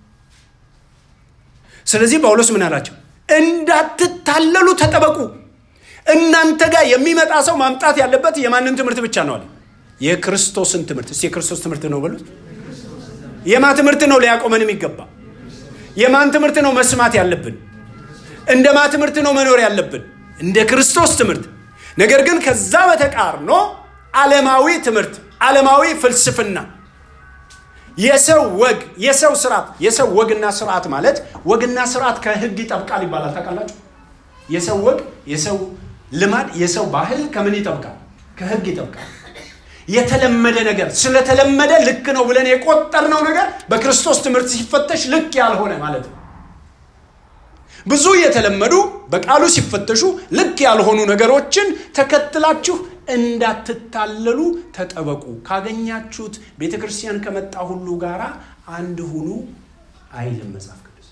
ስለዚህ ጳውሎስ ምን አላቸው? እንዳትታለሉ ተጠበቁ። እናንተ ጋር የሚመጣ ሰው ማምጣት ያለበት የማንን ትምህርት ብቻ ነው አለ? የክርስቶስን ትምህርት። እስቲ የክርስቶስ ትምህርት ነው በሉት። የማን ትምህርት ነው ሊያቆመን የሚገባ? የማን ትምህርት ነው መስማት ያለብን? እንደ ማ ትምህርት ነው መኖር ያለብን? እንደ ክርስቶስ ትምህርት። ነገር ግን ከዛ በተቃርኖ ዓለማዊ ትምህርት፣ ዓለማዊ ፍልስፍና፣ የሰው ወግ፣ የሰው ስርዓት። የሰው ወግና ስርዓት ማለት ወግና ስርዓት ከህግ ይጠብቃል ይባላል። ታውቃላችሁ? የሰው ወግ፣ የሰው ልማድ፣ የሰው ባህል ከምን ይጠብቃል? ከህግ ይጠብቃል። የተለመደ ነገር ስለተለመደ ልክ ነው ብለን የቆጠርነው ነገር በክርስቶስ ትምህርት ሲፈተሽ ልክ ያልሆነ ማለት ነው። ብዙ የተለመዱ በቃሉ ሲፈተሹ ልክ ያልሆኑ ነገሮችን ተከትላችሁ እንዳትታለሉ ተጠበቁ። ካገኛችሁት ቤተ ክርስቲያን ከመጣ ሁሉ ጋራ አንድ ሁኑ አይልም መጽሐፍ ቅዱስ።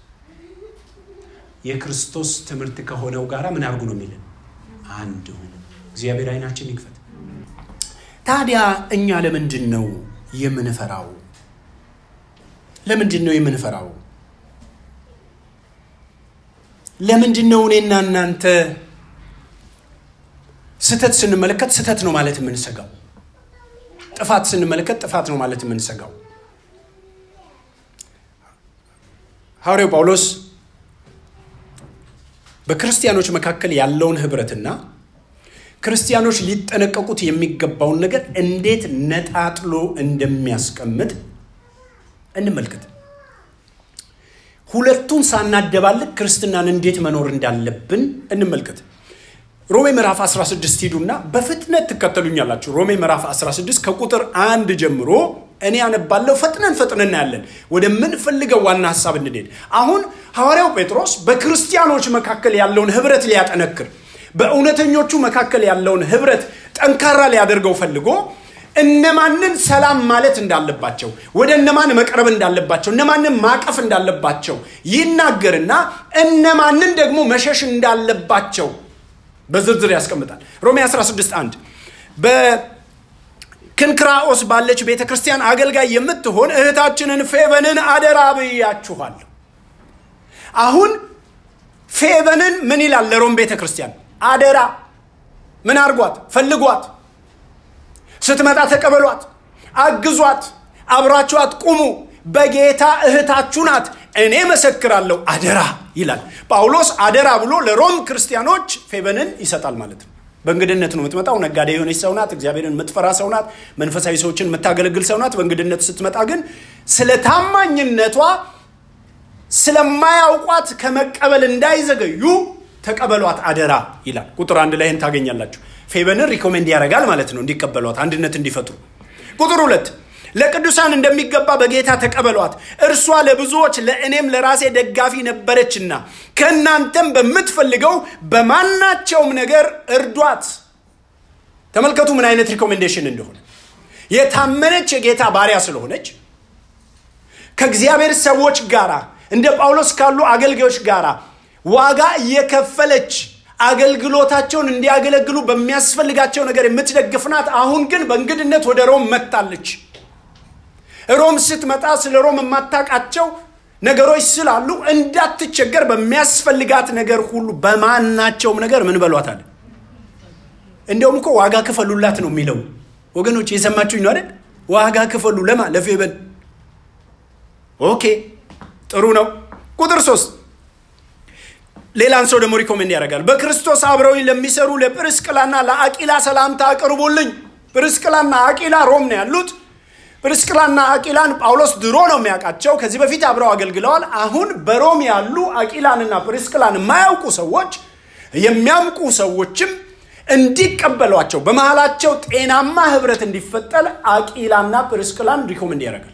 የክርስቶስ ትምህርት ከሆነው ጋራ ምን አድርጉ ነው የሚልን? አንድ ሁኑ። እግዚአብሔር አይናችን ይክፈት። ታዲያ እኛ ለምንድን ነው የምንፈራው? ለምንድን ነው የምንፈራው? ለምንድን ነው እኔና እናንተ ስህተት ስንመለከት ስህተት ነው ማለት የምንሰጋው? ጥፋት ስንመለከት ጥፋት ነው ማለት የምንሰጋው? ሐዋርያው ጳውሎስ በክርስቲያኖች መካከል ያለውን ህብረትና ክርስቲያኖች ሊጠነቀቁት የሚገባውን ነገር እንዴት ነጣጥሎ እንደሚያስቀምጥ እንመልከት። ሁለቱን ሳናደባልቅ ክርስትናን እንዴት መኖር እንዳለብን እንመልከት። ሮሜ ምዕራፍ 16 ሂዱና በፍጥነት ትከተሉኛላችሁ። ሮሜ ምዕራፍ 16 ከቁጥር አንድ ጀምሮ እኔ ያነባለሁ። ፈጥነን ፈጥነን እናያለን። ወደምንፈልገው ዋና ሀሳብ እንድንሄድ። አሁን ሐዋርያው ጴጥሮስ በክርስቲያኖች መካከል ያለውን ህብረት ሊያጠነክር፣ በእውነተኞቹ መካከል ያለውን ህብረት ጠንካራ ሊያደርገው ፈልጎ እነማንን ሰላም ማለት እንዳለባቸው ወደ እነማን መቅረብ እንዳለባቸው እነማንን ማቀፍ እንዳለባቸው ይናገርና እነማንን ደግሞ መሸሽ እንዳለባቸው በዝርዝር ያስቀምጣል። ሮሜ 16 1 በክንክራኦስ ባለች ቤተ ክርስቲያን አገልጋይ የምትሆን እህታችንን ፌበንን አደራ ብያችኋለሁ። አሁን ፌበንን ምን ይላል? ለሮም ቤተ ክርስቲያን አደራ ምን አርጓት? ፈልጓት ስትመጣ ተቀበሏት፣ አግዟት፣ አብራችኋት ቁሙ። በጌታ እህታችሁ ናት፣ እኔ መሰክራለሁ። አደራ ይላል ጳውሎስ። አደራ ብሎ ለሮም ክርስቲያኖች ፌበንን ይሰጣል ማለት ነው። በእንግድነት ነው የምትመጣው። ነጋዴ የሆነች ሰው ናት። እግዚአብሔርን የምትፈራ ሰው ናት። መንፈሳዊ ሰዎችን የምታገለግል ሰው ናት። በእንግድነት ስትመጣ ግን ስለ ታማኝነቷ ስለማያውቋት ከመቀበል እንዳይዘገዩ ተቀበሏት አደራ ይላል። ቁጥር አንድ ላይ ታገኛላችሁ። ፌበንን ሪኮሜንድ ያደርጋል ማለት ነው እንዲቀበሏት፣ አንድነት እንዲፈጥሩ። ቁጥር ሁለት ለቅዱሳን እንደሚገባ በጌታ ተቀበሏት። እርሷ ለብዙዎች ለእኔም ለራሴ ደጋፊ ነበረችና ከእናንተም በምትፈልገው በማናቸውም ነገር እርዷት። ተመልከቱ ምን አይነት ሪኮሜንዴሽን እንደሆነ። የታመነች የጌታ ባሪያ ስለሆነች ከእግዚአብሔር ሰዎች ጋራ እንደ ጳውሎስ ካሉ አገልጋዮች ጋራ ዋጋ እየከፈለች አገልግሎታቸውን እንዲያገለግሉ በሚያስፈልጋቸው ነገር የምትደግፍ ናት። አሁን ግን በእንግድነት ወደ ሮም መጥታለች። ሮም ስትመጣ ስለ ሮም የማታውቃቸው ነገሮች ስላሉ እንዳትቸገር በሚያስፈልጋት ነገር ሁሉ በማናቸውም ነገር ምን በሏታል። እንዲያውም እኮ ዋጋ ክፈሉላት ነው የሚለው። ወገኖች የሰማችሁኝ ነው አይደል? ዋጋ ክፈሉ ለማ ለፌበን ኦኬ ጥሩ ነው። ቁጥር ሶስት ሌላን ሰው ደግሞ ሪኮሜንድ ያደርጋል። በክርስቶስ አብረውኝ ለሚሰሩ ለጵርስቅላና ለአቂላ ሰላምታ አቅርቡልኝ። ጵርስቅላና አቂላ ሮም ነው ያሉት። ጵርስቅላና አቂላን ጳውሎስ ድሮ ነው የሚያውቃቸው። ከዚህ በፊት አብረው አገልግለዋል። አሁን በሮም ያሉ አቂላንና ጵርስቅላን የማያውቁ ሰዎች የሚያምቁ ሰዎችም እንዲቀበሏቸው በመሃላቸው ጤናማ ህብረት እንዲፈጠር አቂላና ጵርስቅላን ሪኮመንድ ያደርጋል።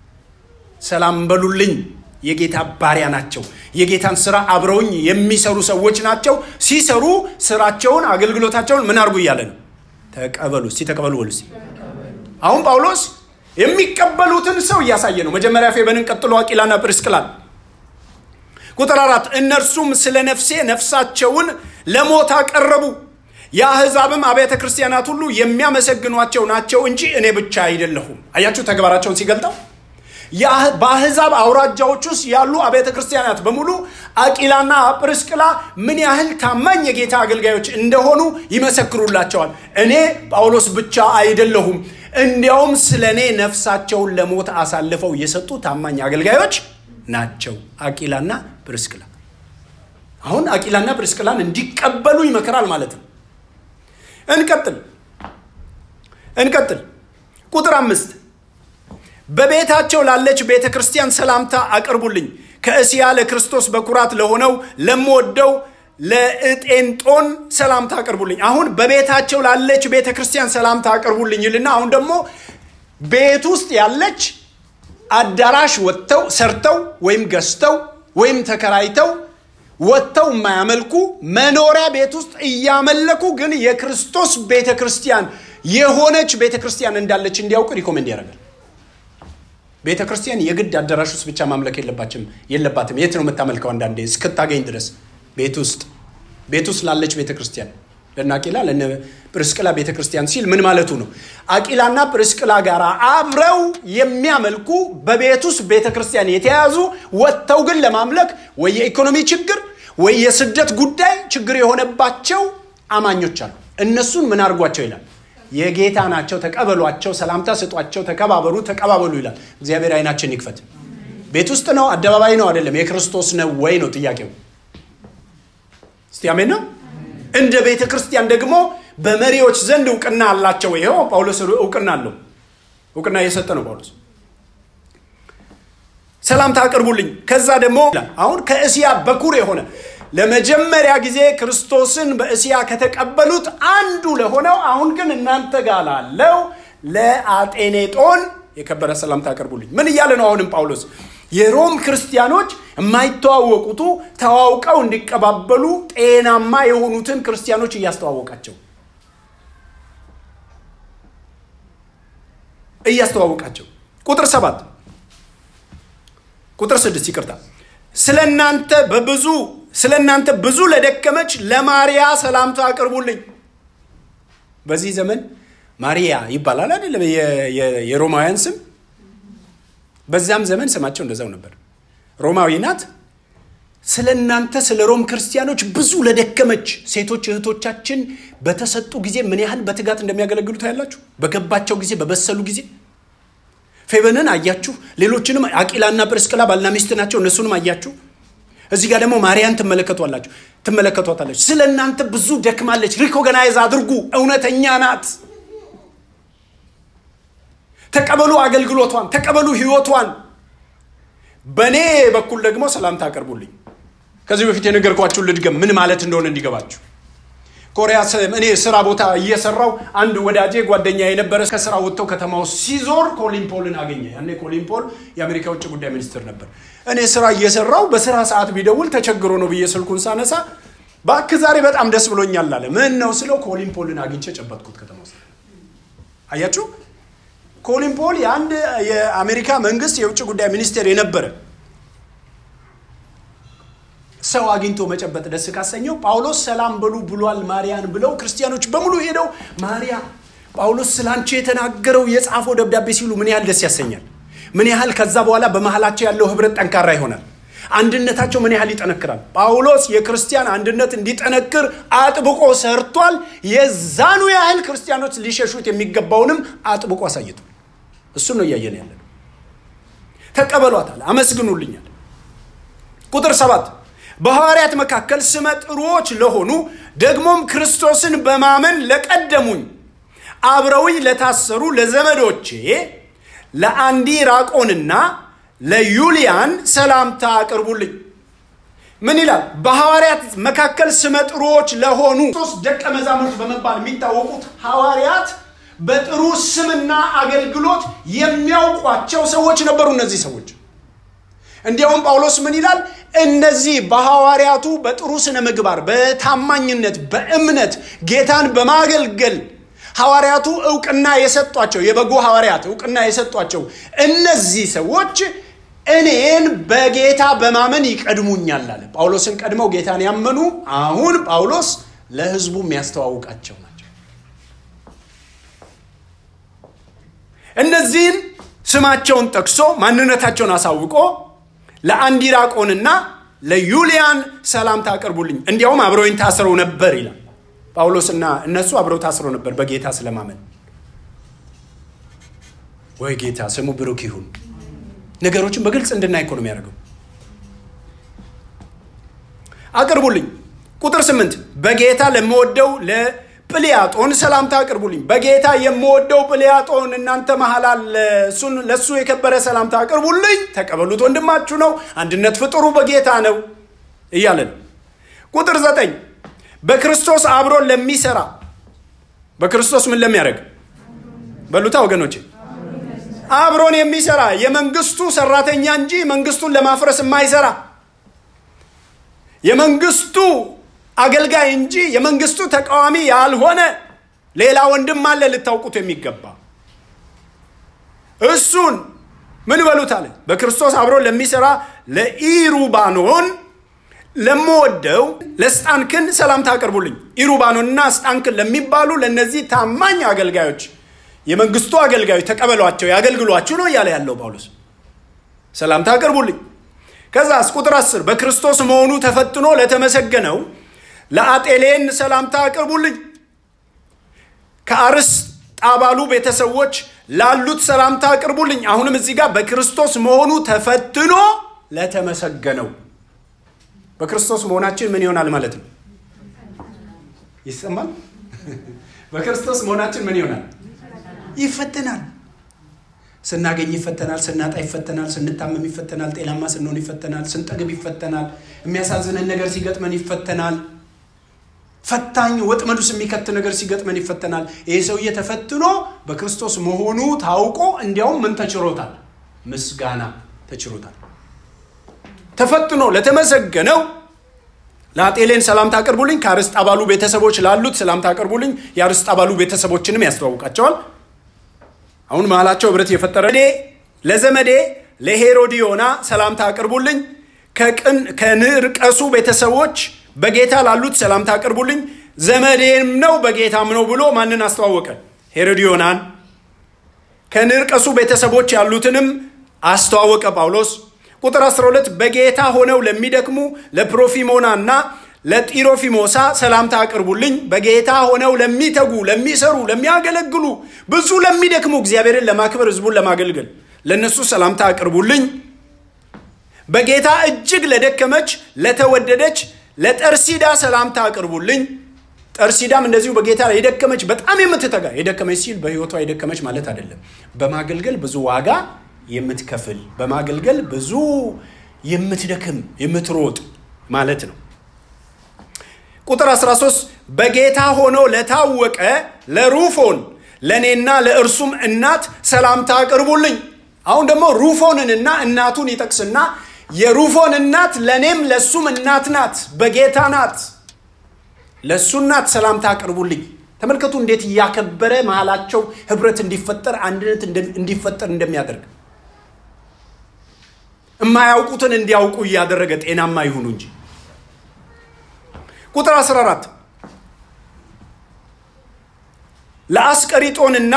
ሰላም በሉልኝ። የጌታ ባሪያ ናቸው። የጌታን ስራ አብረውኝ የሚሰሩ ሰዎች ናቸው። ሲሰሩ ስራቸውን፣ አገልግሎታቸውን ምን አድርጉ እያለ ነው? ተቀበሉ። እስቲ ተቀበሉ በሉ። አሁን ጳውሎስ የሚቀበሉትን ሰው እያሳየ ነው። መጀመሪያ ፌበንን፣ ቀጥሎ አቂላና ጵርስቅላን። ቁጥር አራት እነርሱም ስለ ነፍሴ ነፍሳቸውን ለሞት አቀረቡ የአሕዛብም አብያተ ክርስቲያናት ሁሉ የሚያመሰግኗቸው ናቸው እንጂ እኔ ብቻ አይደለሁም። አያችሁ ተግባራቸውን ሲገልጠው በአሕዛብ አውራጃዎች ውስጥ ያሉ አብያተ ክርስቲያናት በሙሉ አቂላና ጵርስቅላ ምን ያህል ታማኝ የጌታ አገልጋዮች እንደሆኑ ይመሰክሩላቸዋል። እኔ ጳውሎስ ብቻ አይደለሁም፣ እንዲያውም ስለ እኔ ነፍሳቸውን ለሞት አሳልፈው የሰጡ ታማኝ አገልጋዮች ናቸው አቂላና ጵርስቅላ። አሁን አቂላና ጵርስቅላን እንዲቀበሉ ይመክራል ማለት ነው። እንቀጥል እንቀጥል። ቁጥር አምስት በቤታቸው ላለች ቤተ ክርስቲያን ሰላምታ አቅርቡልኝ። ከእስያ ለክርስቶስ በኩራት ለሆነው ለምወደው ለእጤንጦን ሰላምታ አቅርቡልኝ። አሁን በቤታቸው ላለች ቤተ ክርስቲያን ሰላምታ አቅርቡልኝ ይልና አሁን ደግሞ ቤት ውስጥ ያለች አዳራሽ ወጥተው ሰርተው ወይም ገዝተው ወይም ተከራይተው ወጥተው የማያመልኩ መኖሪያ ቤት ውስጥ እያመለኩ ግን የክርስቶስ ቤተ ክርስቲያን የሆነች ቤተ ክርስቲያን እንዳለች እንዲያውቁ ሪኮሜንድ ያደርጋል። ቤተ ክርስቲያን የግድ አዳራሽ ውስጥ ብቻ ማምለክ የለባችም የለባትም። የት ነው የምታመልከው? አንዳንዴ እስክታገኝ ድረስ ቤት ውስጥ ቤት ውስጥ ላለች ቤተ ክርስቲያን ለነ አቂላ ለነ ጵርስቅላ ቤተ ክርስቲያን ሲል ምን ማለቱ ነው? አቂላና ጵርስቅላ ጋር አብረው የሚያመልኩ በቤት ውስጥ ቤተ ክርስቲያን የተያዙ ወጥተው ግን ለማምለክ ወይ የኢኮኖሚ ችግር ወይ የስደት ጉዳይ ችግር የሆነባቸው አማኞች አሉ። እነሱን ምን አድርጓቸው ይላል? የጌታ ናቸው፣ ተቀበሏቸው፣ ሰላምታ ስጧቸው፣ ተከባበሩ፣ ተቀባበሉ ይላል። እግዚአብሔር አይናችን ይክፈት። ቤት ውስጥ ነው አደባባይ ነው አይደለም፣ የክርስቶስ ነው ወይ ነው ጥያቄው። እስቲ አሜን ነው። እንደ ቤተ ክርስቲያን ደግሞ በመሪዎች ዘንድ እውቅና አላቸው። ይኸው ጳውሎስ እውቅና አለው። እውቅና እየሰጠ ነው ጳውሎስ። ሰላምታ አቅርቡልኝ። ከዛ ደግሞ አሁን ከእስያ በኩር የሆነ ለመጀመሪያ ጊዜ ክርስቶስን በእስያ ከተቀበሉት አንዱ ለሆነው አሁን ግን እናንተ ጋር ላለው ለአጤኔጦን የከበረ ሰላምታ አቅርቡልኝ። ምን እያለ ነው አሁንም ጳውሎስ? የሮም ክርስቲያኖች የማይተዋወቁቱ ተዋውቀው እንዲቀባበሉ ጤናማ የሆኑትን ክርስቲያኖች እያስተዋወቃቸው እያስተዋወቃቸው ቁጥር ሰባት ቁጥር ስድስት ይቅርታ ስለ እናንተ በብዙ ስለ እናንተ ብዙ ለደከመች ለማርያ ሰላምታ አቅርቡልኝ። በዚህ ዘመን ማርያ ይባላል አይደለም የሮማውያን ስም። በዛም ዘመን ስማቸው እንደዛው ነበር። ሮማዊ ናት። ስለ እናንተ ስለ ሮም ክርስቲያኖች ብዙ ለደከመች ሴቶች እህቶቻችን በተሰጡ ጊዜ ምን ያህል በትጋት እንደሚያገለግሉ ታያላችሁ። በገባቸው ጊዜ በበሰሉ ጊዜ ፌበንን አያችሁ። ሌሎችንም አቂላና ጵርስቅላ ባልና ሚስት ናቸው። እነሱንም አያችሁ። እዚህ ጋር ደግሞ ማርያን ትመለከቷላችሁ ትመለከቷታለች። ስለ እናንተ ብዙ ደክማለች። ሪኮገናይዝ አድርጉ። እውነተኛ ናት። ተቀበሉ አገልግሎቷን፣ ተቀበሉ ህይወቷን። በእኔ በኩል ደግሞ ሰላምታ አቀርቡልኝ። ከዚህ በፊት የነገርኳችሁን ልድገም፣ ምን ማለት እንደሆነ እንዲገባችሁ። ኮሪያ እኔ ስራ ቦታ እየሰራው አንድ ወዳጄ ጓደኛ የነበረ ከስራ ወጥተው ከተማ ውስጥ ሲዞር ኮሊን ፖልን አገኘ። ያኔ ኮሊን ፖል የአሜሪካ ውጭ ጉዳይ ሚኒስትር ነበር። እኔ ስራ እየሰራው በስራ ሰዓት ቢደውል ተቸግሮ ነው ብዬ ስልኩን ሳነሳ ባክ ዛሬ በጣም ደስ ብሎኛል አለ። ምን ነው ስለው ኮሊን ፖልን አግኝቼ ጨበጥኩት ከተማ ውስጥ። አያችሁ ኮሊን ፖል የአንድ የአሜሪካ መንግስት የውጭ ጉዳይ ሚኒስቴር የነበረ ሰው አግኝቶ መጨበጥ ደስ ካሰኘው ጳውሎስ ሰላም በሉ ብሏል ማርያን ብለው ክርስቲያኖች በሙሉ ሄደው ማርያ ጳውሎስ ስላንቺ የተናገረው የጻፈው ደብዳቤ ሲሉ ምን ያህል ደስ ያሰኛል። ምን ያህል ከዛ በኋላ በመሃላቸው ያለው ህብረት ጠንካራ ይሆናል። አንድነታቸው ምን ያህል ይጠነክራል። ጳውሎስ የክርስቲያን አንድነት እንዲጠነክር አጥብቆ ሰርቷል። የዛኑ ያህል ክርስቲያኖች ሊሸሹት የሚገባውንም አጥብቆ አሳይቷል። እሱን ነው እያየን ያለ ነው። ተቀበሏታል፣ አመስግኑልኛል። ቁጥር ሰባት በሐዋርያት መካከል ስመ ጥሩዎች ለሆኑ ደግሞም ክርስቶስን በማመን ለቀደሙኝ አብረውኝ ለታሰሩ ለዘመዶቼ ለአንዲራቆንና ለዩሊያን ሰላምታ አቅርቡልኝ። ምን ይላል? በሐዋርያት መካከል ስመ ጥሩዎች ለሆኑ ሶስት ደቀ መዛሙርት በመባል የሚታወቁት ሐዋርያት በጥሩ ስምና አገልግሎት የሚያውቋቸው ሰዎች ነበሩ። እነዚህ ሰዎች እንዲያውም ጳውሎስ ምን ይላል? እነዚህ በሐዋርያቱ በጥሩ ስነ ምግባር፣ በታማኝነት፣ በእምነት ጌታን በማገልገል ሐዋርያቱ እውቅና የሰጧቸው የበጎ ሐዋርያት እውቅና የሰጧቸው እነዚህ ሰዎች እኔን በጌታ በማመን ይቀድሙኛል አለ። ጳውሎስን ቀድመው ጌታን ያመኑ አሁን ጳውሎስ ለሕዝቡ የሚያስተዋውቃቸው ናቸው። እነዚህን ስማቸውን ጠቅሶ ማንነታቸውን አሳውቆ ለአንዲራቆንና ለዩሊያን ሰላምታ አቅርቡልኝ፣ እንዲያውም አብረውኝ ታስረው ነበር ይላል። ጳውሎስና እነሱ አብረው ታስረው ነበር በጌታ ስለማመን። ወይ ጌታ ስሙ ብሩክ ይሁን። ነገሮችን በግልጽ እንድናይ እኮ ነው የሚያደርገው። አቅርቡልኝ። ቁጥር ስምንት በጌታ ለምወደው ለጵልያጦን ሰላምታ አቅርቡልኝ። በጌታ የምወደው ጵልያጦን እናንተ መሀል አለ። እሱን ለእሱ የከበረ ሰላምታ አቅርቡልኝ። ተቀበሉት፣ ወንድማችሁ ነው። አንድነት ፍጥሩ በጌታ ነው እያለን ቁጥር ዘጠኝ በክርስቶስ አብሮን ለሚሰራ በክርስቶስ ምን ለሚያደርግ በሉታ ወገኖቼ አብሮን የሚሰራ የመንግስቱ ሰራተኛ እንጂ መንግስቱን ለማፍረስ የማይሰራ የመንግስቱ አገልጋይ እንጂ የመንግስቱ ተቃዋሚ ያልሆነ ሌላ ወንድም አለ ልታውቁት የሚገባ እሱን ምን በሉት አለ በክርስቶስ አብሮን ለሚሰራ ለኢሩባኖን ለምወደው ለስጣንክን ሰላምታ አቅርቡልኝ ኢሩባኖንና ስጣንክን ለሚባሉ ለእነዚህ ታማኝ አገልጋዮች የመንግስቱ አገልጋዮች ተቀበሏቸው ያገልግሏችሁ ነው እያለ ያለው ጳውሎስ ሰላምታ አቅርቡልኝ ከዛስ ቁጥር አስር በክርስቶስ መሆኑ ተፈትኖ ለተመሰገነው ለአጤሌን ሰላምታ አቅርቡልኝ ከአርስ ጣባሉ ቤተሰቦች ላሉት ሰላምታ አቅርቡልኝ አሁንም እዚህ ጋር በክርስቶስ መሆኑ ተፈትኖ ለተመሰገነው በክርስቶስ መሆናችን ምን ይሆናል ማለት ነው ይሰማል በክርስቶስ መሆናችን ምን ይሆናል ይፈተናል ስናገኝ ይፈተናል ስናጣ ይፈተናል ስንታመም ይፈተናል ጤናማ ስንሆን ይፈተናል ስንጠግብ ይፈተናል የሚያሳዝንን ነገር ሲገጥመን ይፈተናል ፈታኝ ወጥመድ ውስጥ የሚከት ነገር ሲገጥመን ይፈተናል ይህ ሰውዬ ተፈትኖ በክርስቶስ መሆኑ ታውቆ እንዲያውም ምን ተችሮታል ምስጋና ተችሮታል ተፈትኖ ለተመሰገነው ለአጤሌን ሰላምታ አቅርቡልኝ ከአርስጥ አባሉ ቤተሰቦች ላሉት ሰላምታ አቅርቡልኝ የአርስጥ አባሉ ቤተሰቦችንም ያስተዋውቃቸዋል አሁን መሀላቸው ህብረት የፈጠረ እኔ ለዘመዴ ለሄሮዲዮና ሰላምታ አቅርቡልኝ ከንርቀሱ ቤተሰቦች በጌታ ላሉት ሰላምታ አቅርቡልኝ ዘመዴም ነው በጌታም ነው ብሎ ማንን አስተዋወቀ ሄሮዲዮናን ከንርቀሱ ቤተሰቦች ያሉትንም አስተዋወቀ ጳውሎስ ቁጥር 12 በጌታ ሆነው ለሚደክሙ ለፕሮፊሞና እና ለጢሮፊሞሳ ሰላምታ አቅርቡልኝ በጌታ ሆነው ለሚተጉ ለሚሰሩ ለሚያገለግሉ ብዙ ለሚደክሙ እግዚአብሔርን ለማክበር ህዝቡን ለማገልገል ለእነሱ ሰላምታ አቅርቡልኝ በጌታ እጅግ ለደከመች ለተወደደች ለጠርሲዳ ሰላምታ አቅርቡልኝ ጠርሲዳም እንደዚሁ በጌታ ላይ የደከመች በጣም የምትተጋ የደከመች ሲል በህይወቷ የደከመች ማለት አይደለም በማገልገል ብዙ ዋጋ የምትከፍል በማገልገል ብዙ የምትደክም የምትሮጥ ማለት ነው ቁጥር 13 በጌታ ሆኖ ለታወቀ ለሩፎን ለእኔና ለእርሱም እናት ሰላምታ አቅርቡልኝ አሁን ደግሞ ሩፎንንና እናቱን ይጠቅስና የሩፎን እናት ለእኔም ለእሱም እናት ናት በጌታ ናት ለእሱ እናት ሰላምታ አቅርቡልኝ ተመልከቱ እንዴት እያከበረ መሃላቸው ህብረት እንዲፈጠር አንድነት እንዲፈጠር እንደሚያደርግ የማያውቁትን እንዲያውቁ እያደረገ ጤናማ ይሁኑ እንጂ ቁጥር 14 ለአስቀሪጦንና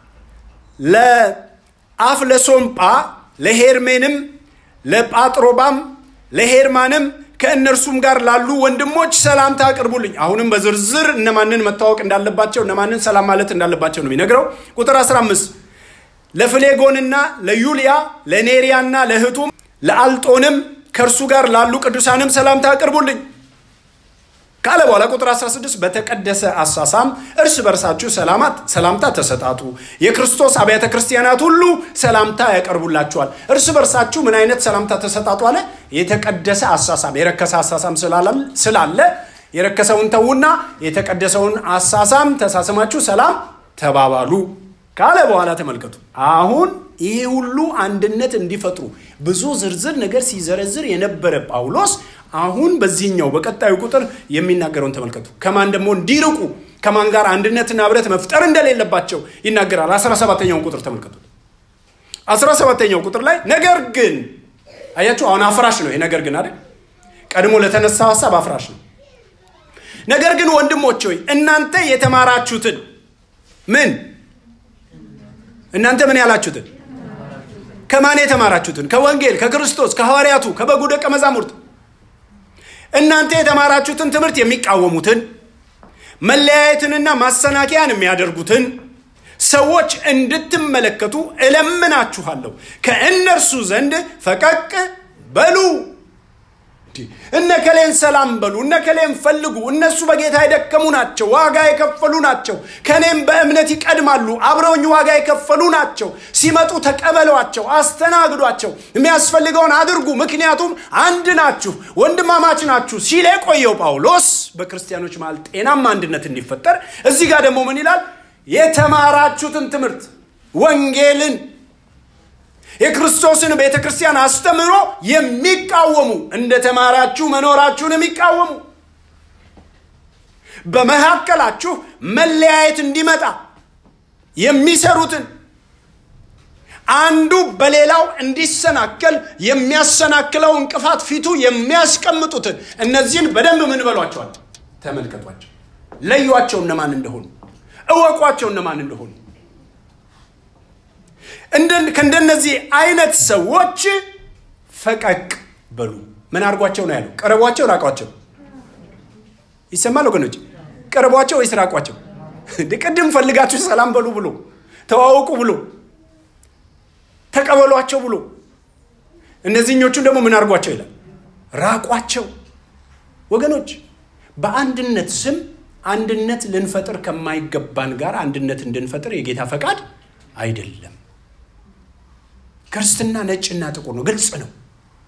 ለአፍ ለሶምጳ ለሄርሜንም ለጳጥሮባም ለሄርማንም ከእነርሱም ጋር ላሉ ወንድሞች ሰላምታ አቅርቡልኝ አሁንም በዝርዝር እነማንን መታወቅ እንዳለባቸው እነማንን ሰላም ማለት እንዳለባቸው ነው የሚነግረው ቁጥር 15 ለፍሌጎንና ለዩልያ ለኔሪያና ለእህቱም ለአልጦንም ከእርሱ ጋር ላሉ ቅዱሳንም ሰላምታ አቅርቡልኝ ካለ በኋላ ቁጥር 16 በተቀደሰ አሳሳም እርስ በርሳችሁ ሰላማት ሰላምታ ተሰጣጡ። የክርስቶስ አብያተ ክርስቲያናት ሁሉ ሰላምታ ያቀርቡላችኋል። እርስ በርሳችሁ ምን አይነት ሰላምታ ተሰጣጡ አለ? የተቀደሰ አሳሳም። የረከሰ አሳሳም ስላለ የረከሰውን ተዉና የተቀደሰውን አሳሳም ተሳስማችሁ ሰላም ተባባሉ ካለ በኋላ ተመልከቱ። አሁን ይሄ ሁሉ አንድነት እንዲፈጥሩ ብዙ ዝርዝር ነገር ሲዘረዝር የነበረ ጳውሎስ አሁን በዚህኛው በቀጣዩ ቁጥር የሚናገረውን ተመልከቱ። ከማን ደግሞ እንዲርቁ ከማን ጋር አንድነትና ህብረት መፍጠር እንደሌለባቸው ይናገራል። 17ተኛውን ቁጥር ተመልከቱ። 17ተኛው ቁጥር ላይ ነገር ግን አያችሁ፣ አሁን አፍራሽ ነው። ይሄ ነገር ግን አይደል፣ ቀድሞ ለተነሳው ሀሳብ አፍራሽ ነው። ነገር ግን ወንድሞች ሆይ እናንተ የተማራችሁትን ምን እናንተ ምን ያላችሁትን ከማን የተማራችሁትን? ከወንጌል፣ ከክርስቶስ፣ ከሐዋርያቱ፣ ከበጉ ደቀ መዛሙርት እናንተ የተማራችሁትን ትምህርት የሚቃወሙትን መለያየትንና ማሰናከያን የሚያደርጉትን ሰዎች እንድትመለከቱ እለምናችኋለሁ። ከእነርሱ ዘንድ ፈቀቅ በሉ። እነ ከሌን ሰላም በሉ፣ እነ ከሌን ፈልጉ። እነሱ በጌታ የደከሙ ናቸው፣ ዋጋ የከፈሉ ናቸው። ከእኔም በእምነት ይቀድማሉ፣ አብረውኝ ዋጋ የከፈሉ ናቸው። ሲመጡ ተቀበሏቸው፣ አስተናግዷቸው፣ የሚያስፈልገውን አድርጉ፣ ምክንያቱም አንድ ናችሁ፣ ወንድማማች ናችሁ ሲል የቆየው ጳውሎስ በክርስቲያኖች መሃል ጤናማ አንድነት እንዲፈጠር እዚህ ጋር ደግሞ ምን ይላል? የተማራችሁትን ትምህርት ወንጌልን የክርስቶስን ቤተ ክርስቲያን አስተምሮ የሚቃወሙ እንደ ተማራችሁ መኖራችሁን የሚቃወሙ በመካከላችሁ መለያየት እንዲመጣ የሚሰሩትን አንዱ በሌላው እንዲሰናከል የሚያሰናክለው እንቅፋት ፊቱ የሚያስቀምጡትን እነዚህን በደንብ ምን በሏቸዋል? ተመልከቷቸው፣ ለዩዋቸው እነማን እንደሆኑ፣ እወቋቸው እነማን እንደሆኑ ከእንደነዚህ አይነት ሰዎች ፈቀቅ በሉ። ምን አድርጓቸው ነው ያለው? ቀረቧቸው፣ ራቋቸው። ይሰማል ወገኖች? ቀረቧቸው ወይስ ራቋቸው? ቅድም ፈልጋችሁ ሰላም በሉ ብሎ ተዋወቁ ብሎ ተቀበሏቸው ብሎ እነዚህኞቹን ደግሞ ምን አድርጓቸው ይላል? ራቋቸው። ወገኖች በአንድነት ስም አንድነት ልንፈጥር ከማይገባን ጋር አንድነት እንድንፈጥር የጌታ ፈቃድ አይደለም። ክርስትና ነጭና ጥቁር ነው። ግልጽ ነው።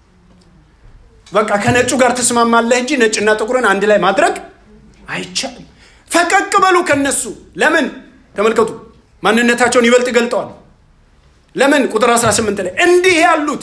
በቃ ከነጩ ጋር ትስማማለህ እንጂ ነጭና ጥቁርን አንድ ላይ ማድረግ አይቻልም። ፈቀቅ በሉ ከነሱ። ለምን? ተመልከቱ፣ ማንነታቸውን ይበልጥ ገልጠዋል። ለምን? ቁጥር 18 ላይ እንዲህ ያሉት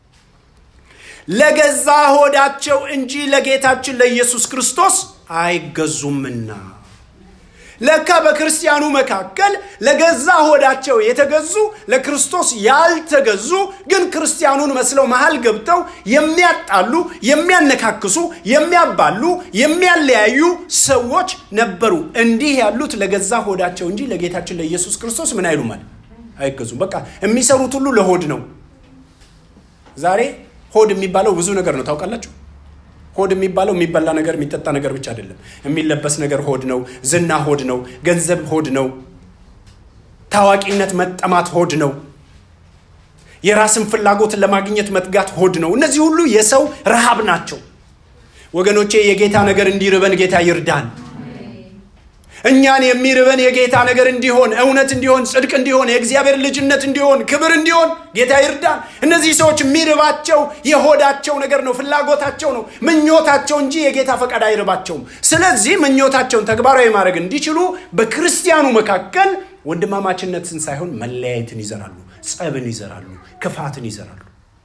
ለገዛ ሆዳቸው እንጂ ለጌታችን ለኢየሱስ ክርስቶስ አይገዙምና ለካ በክርስቲያኑ መካከል ለገዛ ሆዳቸው የተገዙ ለክርስቶስ ያልተገዙ ግን ክርስቲያኑን መስለው መሃል ገብተው የሚያጣሉ፣ የሚያነካክሱ፣ የሚያባሉ፣ የሚያለያዩ ሰዎች ነበሩ። እንዲህ ያሉት ለገዛ ሆዳቸው እንጂ ለጌታችን ለኢየሱስ ክርስቶስ ምን አይሉም ማለት አይገዙም። በቃ የሚሰሩት ሁሉ ለሆድ ነው። ዛሬ ሆድ የሚባለው ብዙ ነገር ነው ታውቃላችሁ። ሆድ የሚባለው የሚበላ ነገር የሚጠጣ ነገር ብቻ አይደለም። የሚለበስ ነገር ሆድ ነው። ዝና ሆድ ነው። ገንዘብ ሆድ ነው። ታዋቂነት መጠማት ሆድ ነው። የራስን ፍላጎት ለማግኘት መትጋት ሆድ ነው። እነዚህ ሁሉ የሰው ረሃብ ናቸው። ወገኖቼ የጌታ ነገር እንዲርበን ጌታ ይርዳን። እኛን የሚርበን የጌታ ነገር እንዲሆን፣ እውነት እንዲሆን፣ ጽድቅ እንዲሆን፣ የእግዚአብሔር ልጅነት እንዲሆን፣ ክብር እንዲሆን ጌታ ይርዳን። እነዚህ ሰዎች የሚርባቸው የሆዳቸው ነገር ነው፣ ፍላጎታቸው ነው፣ ምኞታቸው እንጂ የጌታ ፈቃድ አይርባቸውም። ስለዚህ ምኞታቸውን ተግባራዊ ማድረግ እንዲችሉ በክርስቲያኑ መካከል ወንድማማችነትን ሳይሆን መለያየትን ይዘራሉ፣ ጸብን ይዘራሉ፣ ክፋትን ይዘራሉ።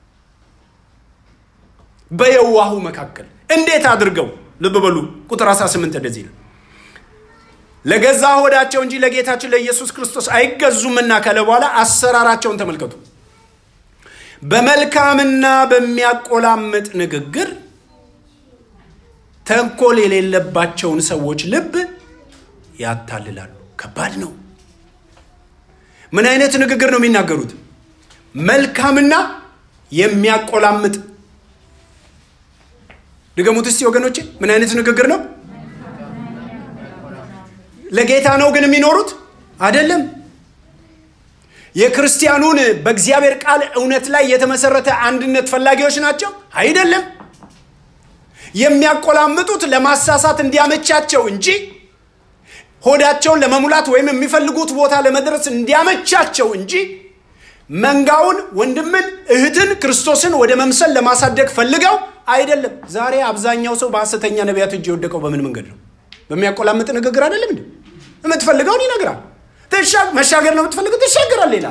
በየዋሁ መካከል እንዴት አድርገው ልብ በሉ። ቁጥር 18 እንደዚህ ነው ለገዛ ሆዳቸው እንጂ ለጌታችን ለኢየሱስ ክርስቶስ አይገዙምና ካለ በኋላ አሰራራቸውን ተመልከቱ። በመልካምና በሚያቆላምጥ ንግግር ተንኮል የሌለባቸውን ሰዎች ልብ ያታልላሉ። ከባድ ነው። ምን አይነት ንግግር ነው የሚናገሩት? መልካምና የሚያቆላምጥ ድገሙት እስቲ ወገኖቼ። ምን አይነት ንግግር ነው? ለጌታ ነው ግን የሚኖሩት አይደለም። የክርስቲያኑን በእግዚአብሔር ቃል እውነት ላይ የተመሰረተ አንድነት ፈላጊዎች ናቸው? አይደለም። የሚያቆላምጡት ለማሳሳት እንዲያመቻቸው እንጂ ሆዳቸውን ለመሙላት ወይም የሚፈልጉት ቦታ ለመድረስ እንዲያመቻቸው እንጂ መንጋውን፣ ወንድምን፣ እህትን ክርስቶስን ወደ መምሰል ለማሳደግ ፈልገው አይደለም። ዛሬ አብዛኛው ሰው በሐሰተኛ ነቢያት እጅ የወደቀው በምን መንገድ ነው? በሚያቆላምጥ ንግግር አይደለም እንዴ? የምትፈልገውን ይነግራል። መሻገር ነው የምትፈልገው፣ ትሻገራል ይላል።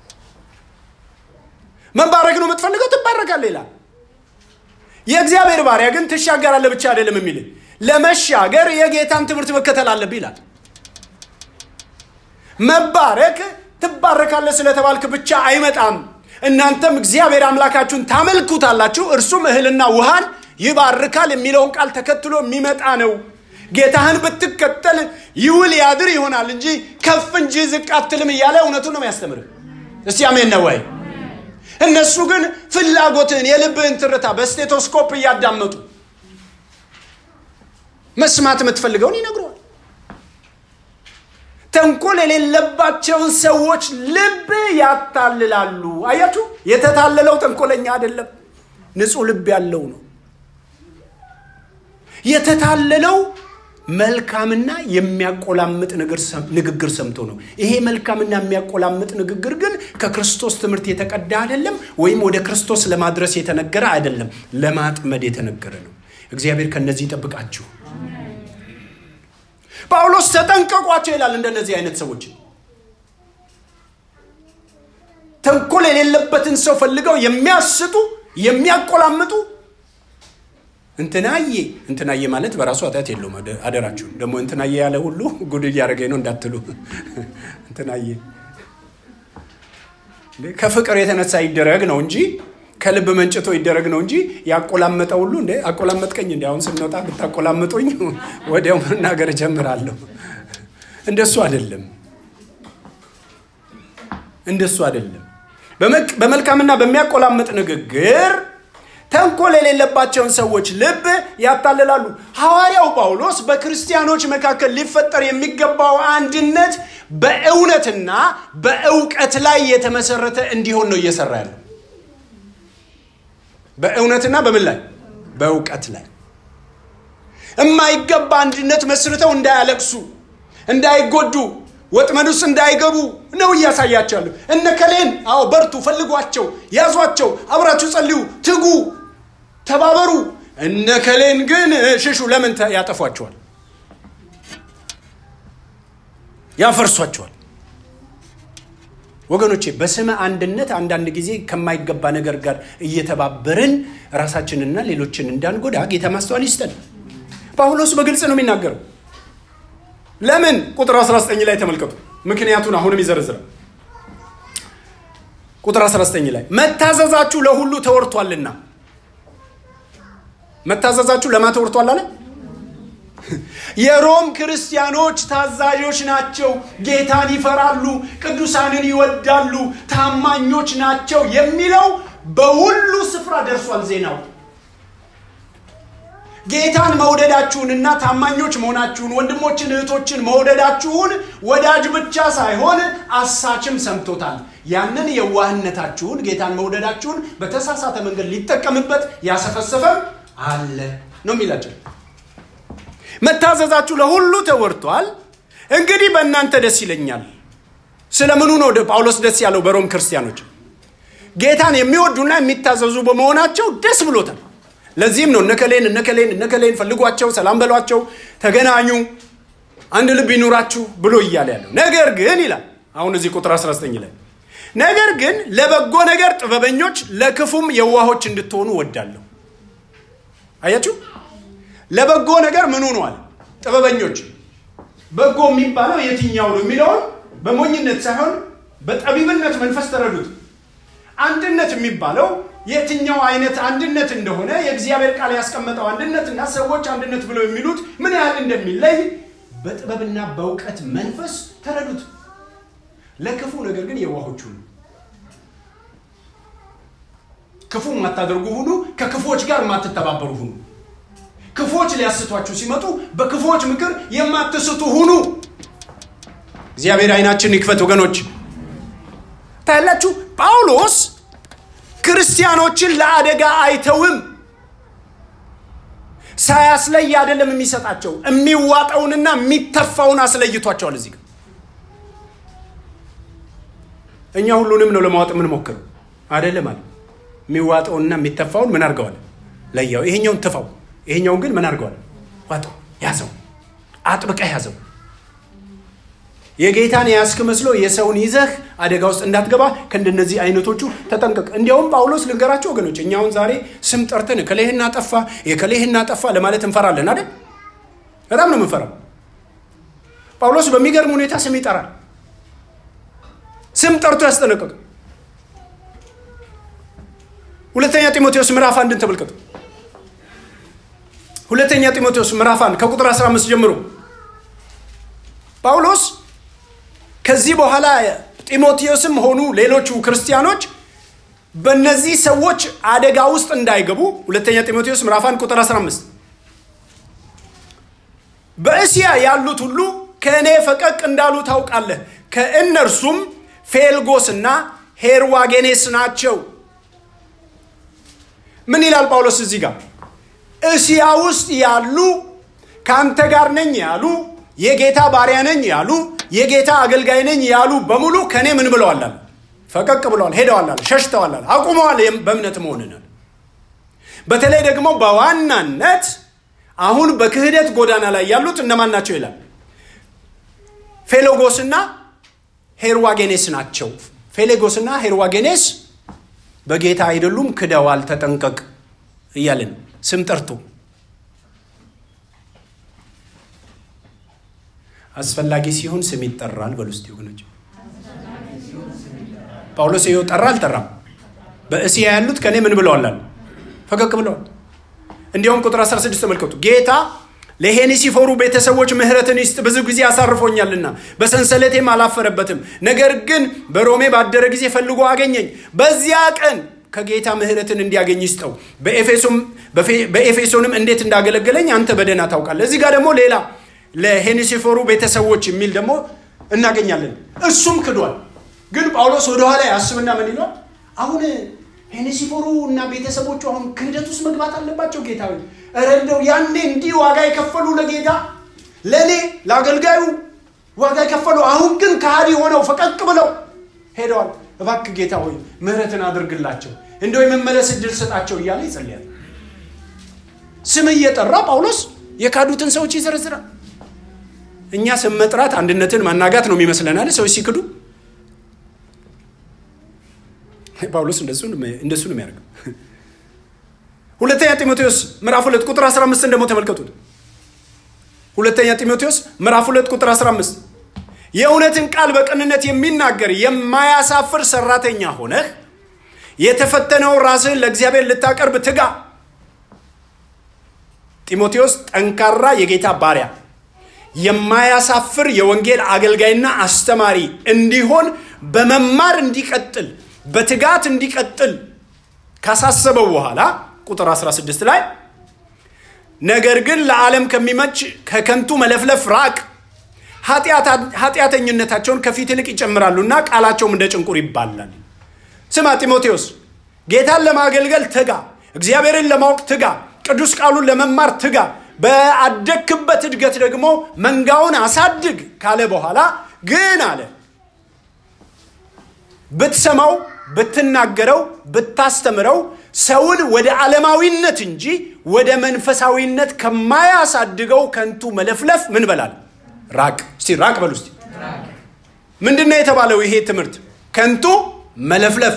መባረክ ነው የምትፈልገው፣ ትባረካል ይላል። የእግዚአብሔር ባሪያ ግን ትሻገራለህ ብቻ አይደለም የሚል ለመሻገር የጌታን ትምህርት መከተል አለብህ ይላል። መባረክ ትባረካለህ ስለተባልክ ብቻ አይመጣም። እናንተም እግዚአብሔር አምላካችሁን ታመልኩታላችሁ፣ እርሱም እህልና ውሃን ይባርካል የሚለውን ቃል ተከትሎ የሚመጣ ነው። ጌታህን ብትከተል ይውል ያድር ይሆናል እንጂ ከፍ እንጂ ዝቅ አትልም እያለ እውነቱን ነው የሚያስተምርህ። እስቲ አሜን ነው ወይ? እነሱ ግን ፍላጎትህን የልብህን ትርታ በስቴቶስኮፕ እያዳመጡ መስማት የምትፈልገውን ይነግረዋል። ተንኮል የሌለባቸውን ሰዎች ልብ ያታልላሉ። አያችሁ፣ የተታለለው ተንኮለኛ አይደለም፣ ንጹሕ ልብ ያለው ነው። የተታለለው መልካምና የሚያቆላምጥ ንግግር ሰምቶ ነው። ይሄ መልካምና የሚያቆላምጥ ንግግር ግን ከክርስቶስ ትምህርት የተቀዳ አይደለም፣ ወይም ወደ ክርስቶስ ለማድረስ የተነገረ አይደለም፣ ለማጥመድ የተነገረ ነው። እግዚአብሔር ከነዚህ ይጠብቃችሁ። ጳውሎስ ተጠንቀቋቸው ይላል። እንደነዚህ አይነት ሰዎች ተንኮል የሌለበትን ሰው ፈልገው የሚያስቱ የሚያቆላምጡ እንትናዬ እንትናዬ ማለት በራሱ ኃጢአት የለውም። አደራችሁ ደግሞ እንትናዬ ያለ ሁሉ ጉድ እያደረገኝ ነው እንዳትሉ። እንትናዬ ከፍቅር የተነሳ ይደረግ ነው እንጂ ከልብ መንጭቶ ይደረግ ነው እንጂ ያቆላመጠ ሁሉ እንደ አቆላመጥከኝ እንዲ አሁን ስንወጣ ብታቆላምጡኝ ወዲያው መናገር እጀምራለሁ። እንደሱ አይደለም፣ እንደሱ አይደለም። በመልካምና በሚያቆላምጥ ንግግር ተንኮል የሌለባቸውን ሰዎች ልብ ያታልላሉ። ሐዋርያው ጳውሎስ በክርስቲያኖች መካከል ሊፈጠር የሚገባው አንድነት በእውነትና በእውቀት ላይ የተመሰረተ እንዲሆን ነው እየሰራ ያለው። በእውነትና በምን ላይ? በእውቀት ላይ የማይገባ አንድነት መስርተው እንዳያለቅሱ፣ እንዳይጎዱ፣ ወጥመድ ውስጥ እንዳይገቡ ነው እያሳያቸዋለሁ። እነ ከሌን አዎ በርቱ፣ ፈልጓቸው፣ ያዟቸው፣ አብራችሁ ጸልዩ፣ ትጉ፣ ተባበሩ። እነ ከሌን ግን ሽሹ። ለምን ያጠፏቸዋል? ያፈርሷቸዋል። ወገኖቼ በስመ አንድነት አንዳንድ ጊዜ ከማይገባ ነገር ጋር እየተባበርን ራሳችንና ሌሎችን እንዳንጎዳ ጌታ ማስተዋል ይስጠን። ጳውሎስ በግልጽ ነው የሚናገረው። ለምን ቁጥር 19 ላይ ተመልከቱ። ምክንያቱን አሁንም ይዘረዝራል። ቁጥር 19 ላይ መታዘዛችሁ ለሁሉ ተወርቷልና። መታዘዛችሁ ለማ ተወርቷል አለ? የሮም ክርስቲያኖች ታዛዦች ናቸው፣ ጌታን ይፈራሉ፣ ቅዱሳንን ይወዳሉ፣ ታማኞች ናቸው የሚለው በሁሉ ስፍራ ደርሷል ዜናው። ጌታን መውደዳችሁንና ታማኞች መሆናችሁን ወንድሞችን እህቶችን መውደዳችሁን ወዳጅ ብቻ ሳይሆን አሳችም ሰምቶታል። ያንን የዋህነታችሁን ጌታን መውደዳችሁን በተሳሳተ መንገድ ሊጠቀምበት ያሰፈሰፈም አለ ነው የሚላቸው። መታዘዛችሁ ለሁሉ ተወርቷል። እንግዲህ በእናንተ ደስ ይለኛል። ስለምኑ ነው ጳውሎስ ደስ ያለው? በሮም ክርስቲያኖች ጌታን የሚወዱና የሚታዘዙ በመሆናቸው ደስ ብሎታል። ለዚህም ነው እነከሌን እነከሌን እነከሌን ፈልጓቸው፣ ሰላም በሏቸው፣ ተገናኙ፣ አንድ ልብ ይኑራችሁ ብሎ እያለ ያለው ነገር ግን ይላል አሁን እዚህ ቁጥር 19 ላይ ነገር ግን ለበጎ ነገር ጥበበኞች ለክፉም የዋሆች እንድትሆኑ ወዳለሁ። አያችሁ ለበጎ ነገር ምን ሆኗል? ጥበበኞች። በጎ የሚባለው የትኛው ነው የሚለውን በሞኝነት ሳይሆን በጠቢብነት መንፈስ ተረዱት። አንድነት የሚባለው የትኛው አይነት አንድነት እንደሆነ የእግዚአብሔር ቃል ያስቀመጠው አንድነትና ሰዎች አንድነት ብለው የሚሉት ምን ያህል እንደሚለይ በጥበብና በእውቀት መንፈስ ተረዱት። ለክፉ ነገር ግን የዋሆች ሁኑ፣ ክፉ የማታደርጉ ሁኑ፣ ከክፉዎች ጋር የማትተባበሩ ሁኑ። ክፉዎች ሊያስቷችሁ ሲመጡ በክፉዎች ምክር የማትስቱ ሁኑ። እግዚአብሔር አይናችን ይክፈት ወገኖች። ታያላችሁ። ጳውሎስ ክርስቲያኖችን ለአደጋ አይተውም። ሳያስለይ አይደለም የሚሰጣቸው፣ የሚዋጠውንና የሚተፋውን አስለይቷቸዋል። እዚህ ጋር እኛ ሁሉንም ነው ለማወጥ የምንሞክረው አይደለም አለ። የሚዋጠውንና የሚተፋውን ምን አድርገዋል? ለያው። ይሄኛውን ትፋው፣ ይሄኛውን ግን ምን አድርገዋል? ዋጠው፣ ያዘው፣ አጥብቀህ ያዘው። የጌታን የያዝክ መስሎ የሰውን ይዘህ አደጋ ውስጥ እንዳትገባ ከእንደነዚህ አይነቶቹ ተጠንቀቅ። እንዲያውም ጳውሎስ ልንገራቸው ወገኖች፣ እኛውን ዛሬ ስም ጠርተን የከሌህና ጠፋ የከሌህና ጠፋ ለማለት እንፈራለን አይደል? በጣም ነው የምንፈራው። ጳውሎስ በሚገርም ሁኔታ ስም ይጠራል። ስም ጠርቶ ያስጠነቀቅ። ሁለተኛ ጢሞቴዎስ ምዕራፍ አንድን ተመልከቱ። ሁለተኛ ጢሞቴዎስ ምዕራፍ አንድ ከቁጥር 15 ጀምሮ ጳውሎስ ከዚህ በኋላ ጢሞቴዎስም ሆኑ ሌሎቹ ክርስቲያኖች በእነዚህ ሰዎች አደጋ ውስጥ እንዳይገቡ ሁለተኛ ጢሞቴዎስ ምዕራፍ 1 ቁጥር 15 በእስያ ያሉት ሁሉ ከእኔ ፈቀቅ እንዳሉ ታውቃለህ። ከእነርሱም ፌልጎስና ሄርዋጌኔስ ናቸው። ምን ይላል ጳውሎስ እዚህ ጋር? እስያ ውስጥ ያሉ ከአንተ ጋር ነኝ ያሉ የጌታ ባሪያ ነኝ ያሉ የጌታ አገልጋይ ነኝ ያሉ በሙሉ ከእኔ ምን ብለዋል? ፈቀቅ ብለዋል፣ ሄደዋል፣ ሸሽተዋል፣ አቁመዋል በእምነት መሆንን። በተለይ ደግሞ በዋናነት አሁን በክህደት ጎዳና ላይ ያሉት እነማን ናቸው ይላል? ፌሎጎስና ሄርዋጌኔስ ናቸው። ፌሌጎስና ሄርዋጌኔስ በጌታ አይደሉም፣ ክደዋል፣ ተጠንቀቅ እያልን ስም ጠርቶ አስፈላጊ ሲሆን ስም ይጠራል። በሉ እስቲ ወገኖች፣ ጳውሎስ ይኸው ጠራ አልጠራም? በእስያ ያሉት ከእኔ ምን ብለዋል? ፈቀቅ ብለዋል። እንዲያውም ቁጥር 16 ተመልከቱ። ጌታ ለሄኔሲፎሩ ቤተሰቦች ምሕረትን ይስጥ፣ ብዙ ጊዜ አሳርፎኛልና በሰንሰለቴም አላፈረበትም። ነገር ግን በሮሜ ባደረ ጊዜ ፈልጎ አገኘኝ። በዚያ ቀን ከጌታ ምሕረትን እንዲያገኝ ይስጠው። በኤፌሶንም እንዴት እንዳገለገለኝ አንተ በደህና ታውቃለህ። እዚህ ጋር ደግሞ ሌላ ለሄኔሲፎሩ ቤተሰቦች የሚል ደግሞ እናገኛለን። እሱም ክዷል። ግን ጳውሎስ ወደኋላ ያስብና ምን ይሏል? አሁን ሄኔሲፎሩ እና ቤተሰቦቹ አሁን ክህደት ውስጥ መግባት አለባቸው። ጌታ ኧረ እንደው ያኔ እንዲህ ዋጋ የከፈሉ ለጌታ ለእኔ ለአገልጋዩ ዋጋ የከፈሉ አሁን ግን ከሃዲ ሆነው ፈቀቅ ብለው ሄደዋል። እባክህ ጌታ ሆይ ምሕረትን አድርግላቸው፣ እንደው የመመለስ እድል ስጣቸው እያለ ይጸልያል። ስም እየጠራ ጳውሎስ የካዱትን ሰዎች ይዘረዝራል። እኛ ስም መጥራት አንድነትን ማናጋት ነው የሚመስለናል። ሰዎች ሲክዱ ጳውሎስ እንደሱ ነው የሚያደርገው። ሁለተኛ ጢሞቴዎስ ምዕራፍ ሁለት ቁጥር 15 ደግሞ ተመልከቱት። ሁለተኛ ጢሞቴዎስ ምዕራፍ ሁለት ቁጥር 15 የእውነትን ቃል በቅንነት የሚናገር የማያሳፍር ሰራተኛ ሆነህ የተፈተነውን ራስህን ለእግዚአብሔር ልታቀርብ ትጋ። ጢሞቴዎስ ጠንካራ የጌታ ባሪያ የማያሳፍር የወንጌል አገልጋይና አስተማሪ እንዲሆን በመማር እንዲቀጥል በትጋት እንዲቀጥል ካሳሰበው በኋላ ቁጥር 16 ላይ ነገር ግን ለዓለም ከሚመች ከከንቱ መለፍለፍ ራቅ፣ ኃጢአተኝነታቸውን ከፊት ይልቅ ይጨምራሉና ቃላቸውም እንደ ጭንቁር ይባላል። ስማ ጢሞቴዎስ፣ ጌታን ለማገልገል ትጋ፣ እግዚአብሔርን ለማወቅ ትጋ፣ ቅዱስ ቃሉን ለመማር ትጋ፣ በአደግክበት እድገት ደግሞ መንጋውን አሳድግ ካለ በኋላ ግን አለ ብትሰማው ብትናገረው ብታስተምረው ሰውን ወደ ዓለማዊነት እንጂ ወደ መንፈሳዊነት ከማያሳድገው ከንቱ መለፍለፍ ምን በላል ራቅ። እስቲ ራቅ በሉ እስቲ። ምንድን ነው የተባለው? ይሄ ትምህርት ከንቱ መለፍለፍ።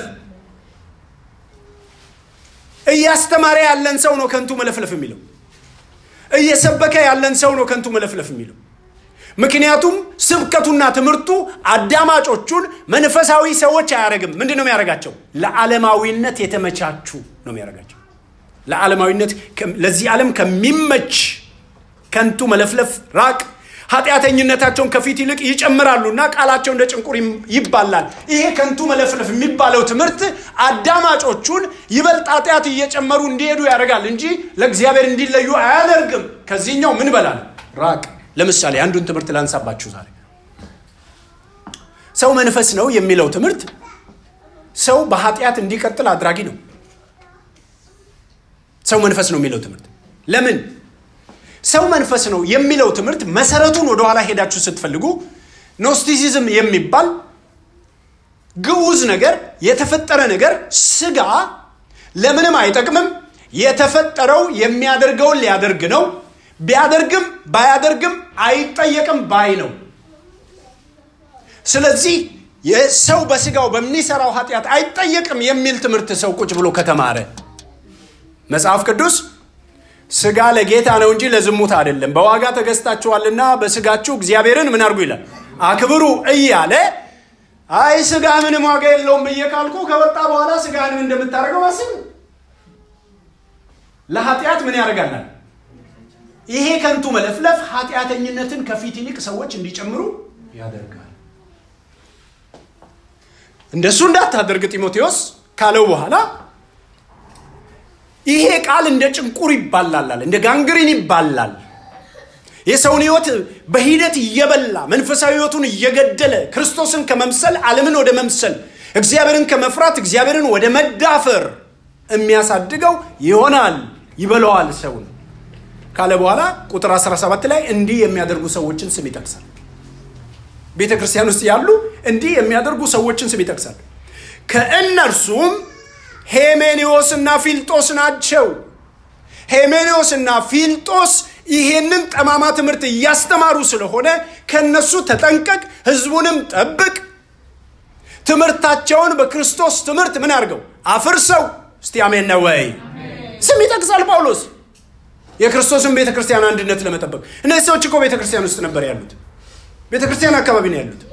እያስተማረ ያለን ሰው ነው ከንቱ መለፍለፍ የሚለው። እየሰበከ ያለን ሰው ነው ከንቱ መለፍለፍ የሚለው። ምክንያቱም ስብከቱና ትምህርቱ አዳማጮቹን መንፈሳዊ ሰዎች አያደርግም። ምንድን ነው የሚያደርጋቸው? ለዓለማዊነት የተመቻቹ ነው የሚያደርጋቸው። ለዓለማዊነት ለዚህ ዓለም ከሚመች ከንቱ መለፍለፍ ራቅ። ኃጢአተኝነታቸውን ከፊት ይልቅ ይጨምራሉና ቃላቸው እንደ ጭንቁር ይባላል። ይሄ ከንቱ መለፍለፍ የሚባለው ትምህርት አዳማጮቹን ይበልጥ ኃጢአት እየጨመሩ እንዲሄዱ ያደርጋል እንጂ ለእግዚአብሔር እንዲለዩ አያደርግም። ከዚህኛው ምን በላል ራቅ። ለምሳሌ አንዱን ትምህርት ላንሳባችሁ ዛሬ። ሰው መንፈስ ነው የሚለው ትምህርት ሰው በኃጢአት እንዲቀጥል አድራጊ ነው። ሰው መንፈስ ነው የሚለው ትምህርት ለምን ሰው መንፈስ ነው የሚለው ትምህርት መሰረቱን ወደኋላ ሄዳችሁ ስትፈልጉ ኖስቲሲዝም የሚባል ግዑዝ ነገር የተፈጠረ ነገር ስጋ ለምንም አይጠቅምም የተፈጠረው የሚያደርገውን ሊያደርግ ነው ቢያደርግም ባያደርግም አይጠየቅም ባይ ነው ስለዚህ የሰው በስጋው በሚሰራው ኃጢአት አይጠየቅም የሚል ትምህርት ሰው ቁጭ ብሎ ከተማረ መጽሐፍ ቅዱስ ስጋ ለጌታ ነው እንጂ ለዝሙት አይደለም በዋጋ ተገዝታችኋልና በስጋችሁ እግዚአብሔርን ምን አድርጉ ይላል አክብሩ እያለ አይ ስጋ ምንም ዋጋ የለውም ብዬ ካልኩ ከወጣ በኋላ ስጋህንም እንደምታደርገው አስብ ለኃጢአት ምን ያደርጋላል ይሄ ከንቱ መለፍለፍ ኃጢአተኝነትን ከፊት ይልቅ ሰዎች እንዲጨምሩ ያደርጋል እንደሱ እንዳታደርግ ጢሞቴዎስ ካለው በኋላ ይሄ ቃል እንደ ጭንቁር ይባላላል እንደ ጋንግሪን ይባላል የሰውን ህይወት በሂደት እየበላ መንፈሳዊ ህይወቱን እየገደለ ክርስቶስን ከመምሰል ዓለምን ወደ መምሰል እግዚአብሔርን ከመፍራት እግዚአብሔርን ወደ መዳፈር የሚያሳድገው ይሆናል ይበለዋል ሰውን ካለ በኋላ ቁጥር 17 ላይ እንዲህ የሚያደርጉ ሰዎችን ስም ይጠቅሳል ቤተ ክርስቲያን ውስጥ ያሉ እንዲህ የሚያደርጉ ሰዎችን ስም ይጠቅሳል ከእነርሱም ሄሜኔዎስና ፊልጦስ ናቸው ሄሜኔዎስና ፊልጦስ ይሄንን ጠማማ ትምህርት እያስተማሩ ስለሆነ ከነሱ ተጠንቀቅ ህዝቡንም ጠብቅ ትምህርታቸውን በክርስቶስ ትምህርት ምን አድርገው አፍርሰው እስቲ አሜን ነው ወይ ስም ይጠቅሳል ጳውሎስ የክርስቶስን ቤተ ክርስቲያን አንድነት ለመጠበቅ እነዚህ ሰዎች እኮ ቤተ ክርስቲያን ውስጥ ነበር ያሉት ቤተ ክርስቲያን አካባቢ ነው ያሉት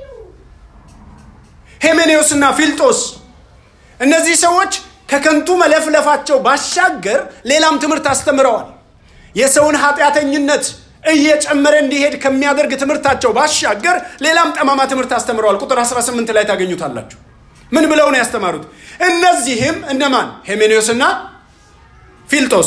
ሄሜኔዎስና ፊልጦስ እነዚህ ሰዎች ከከንቱ መለፍለፋቸው ባሻገር ሌላም ትምህርት አስተምረዋል የሰውን ኃጢአተኝነት እየጨመረ እንዲሄድ ከሚያደርግ ትምህርታቸው ባሻገር ሌላም ጠማማ ትምህርት አስተምረዋል ቁጥር 18 ላይ ታገኙታላችሁ ምን ብለው ነው ያስተማሩት እነዚህም እነማን ሄሜኔዎስና ፊልጦስ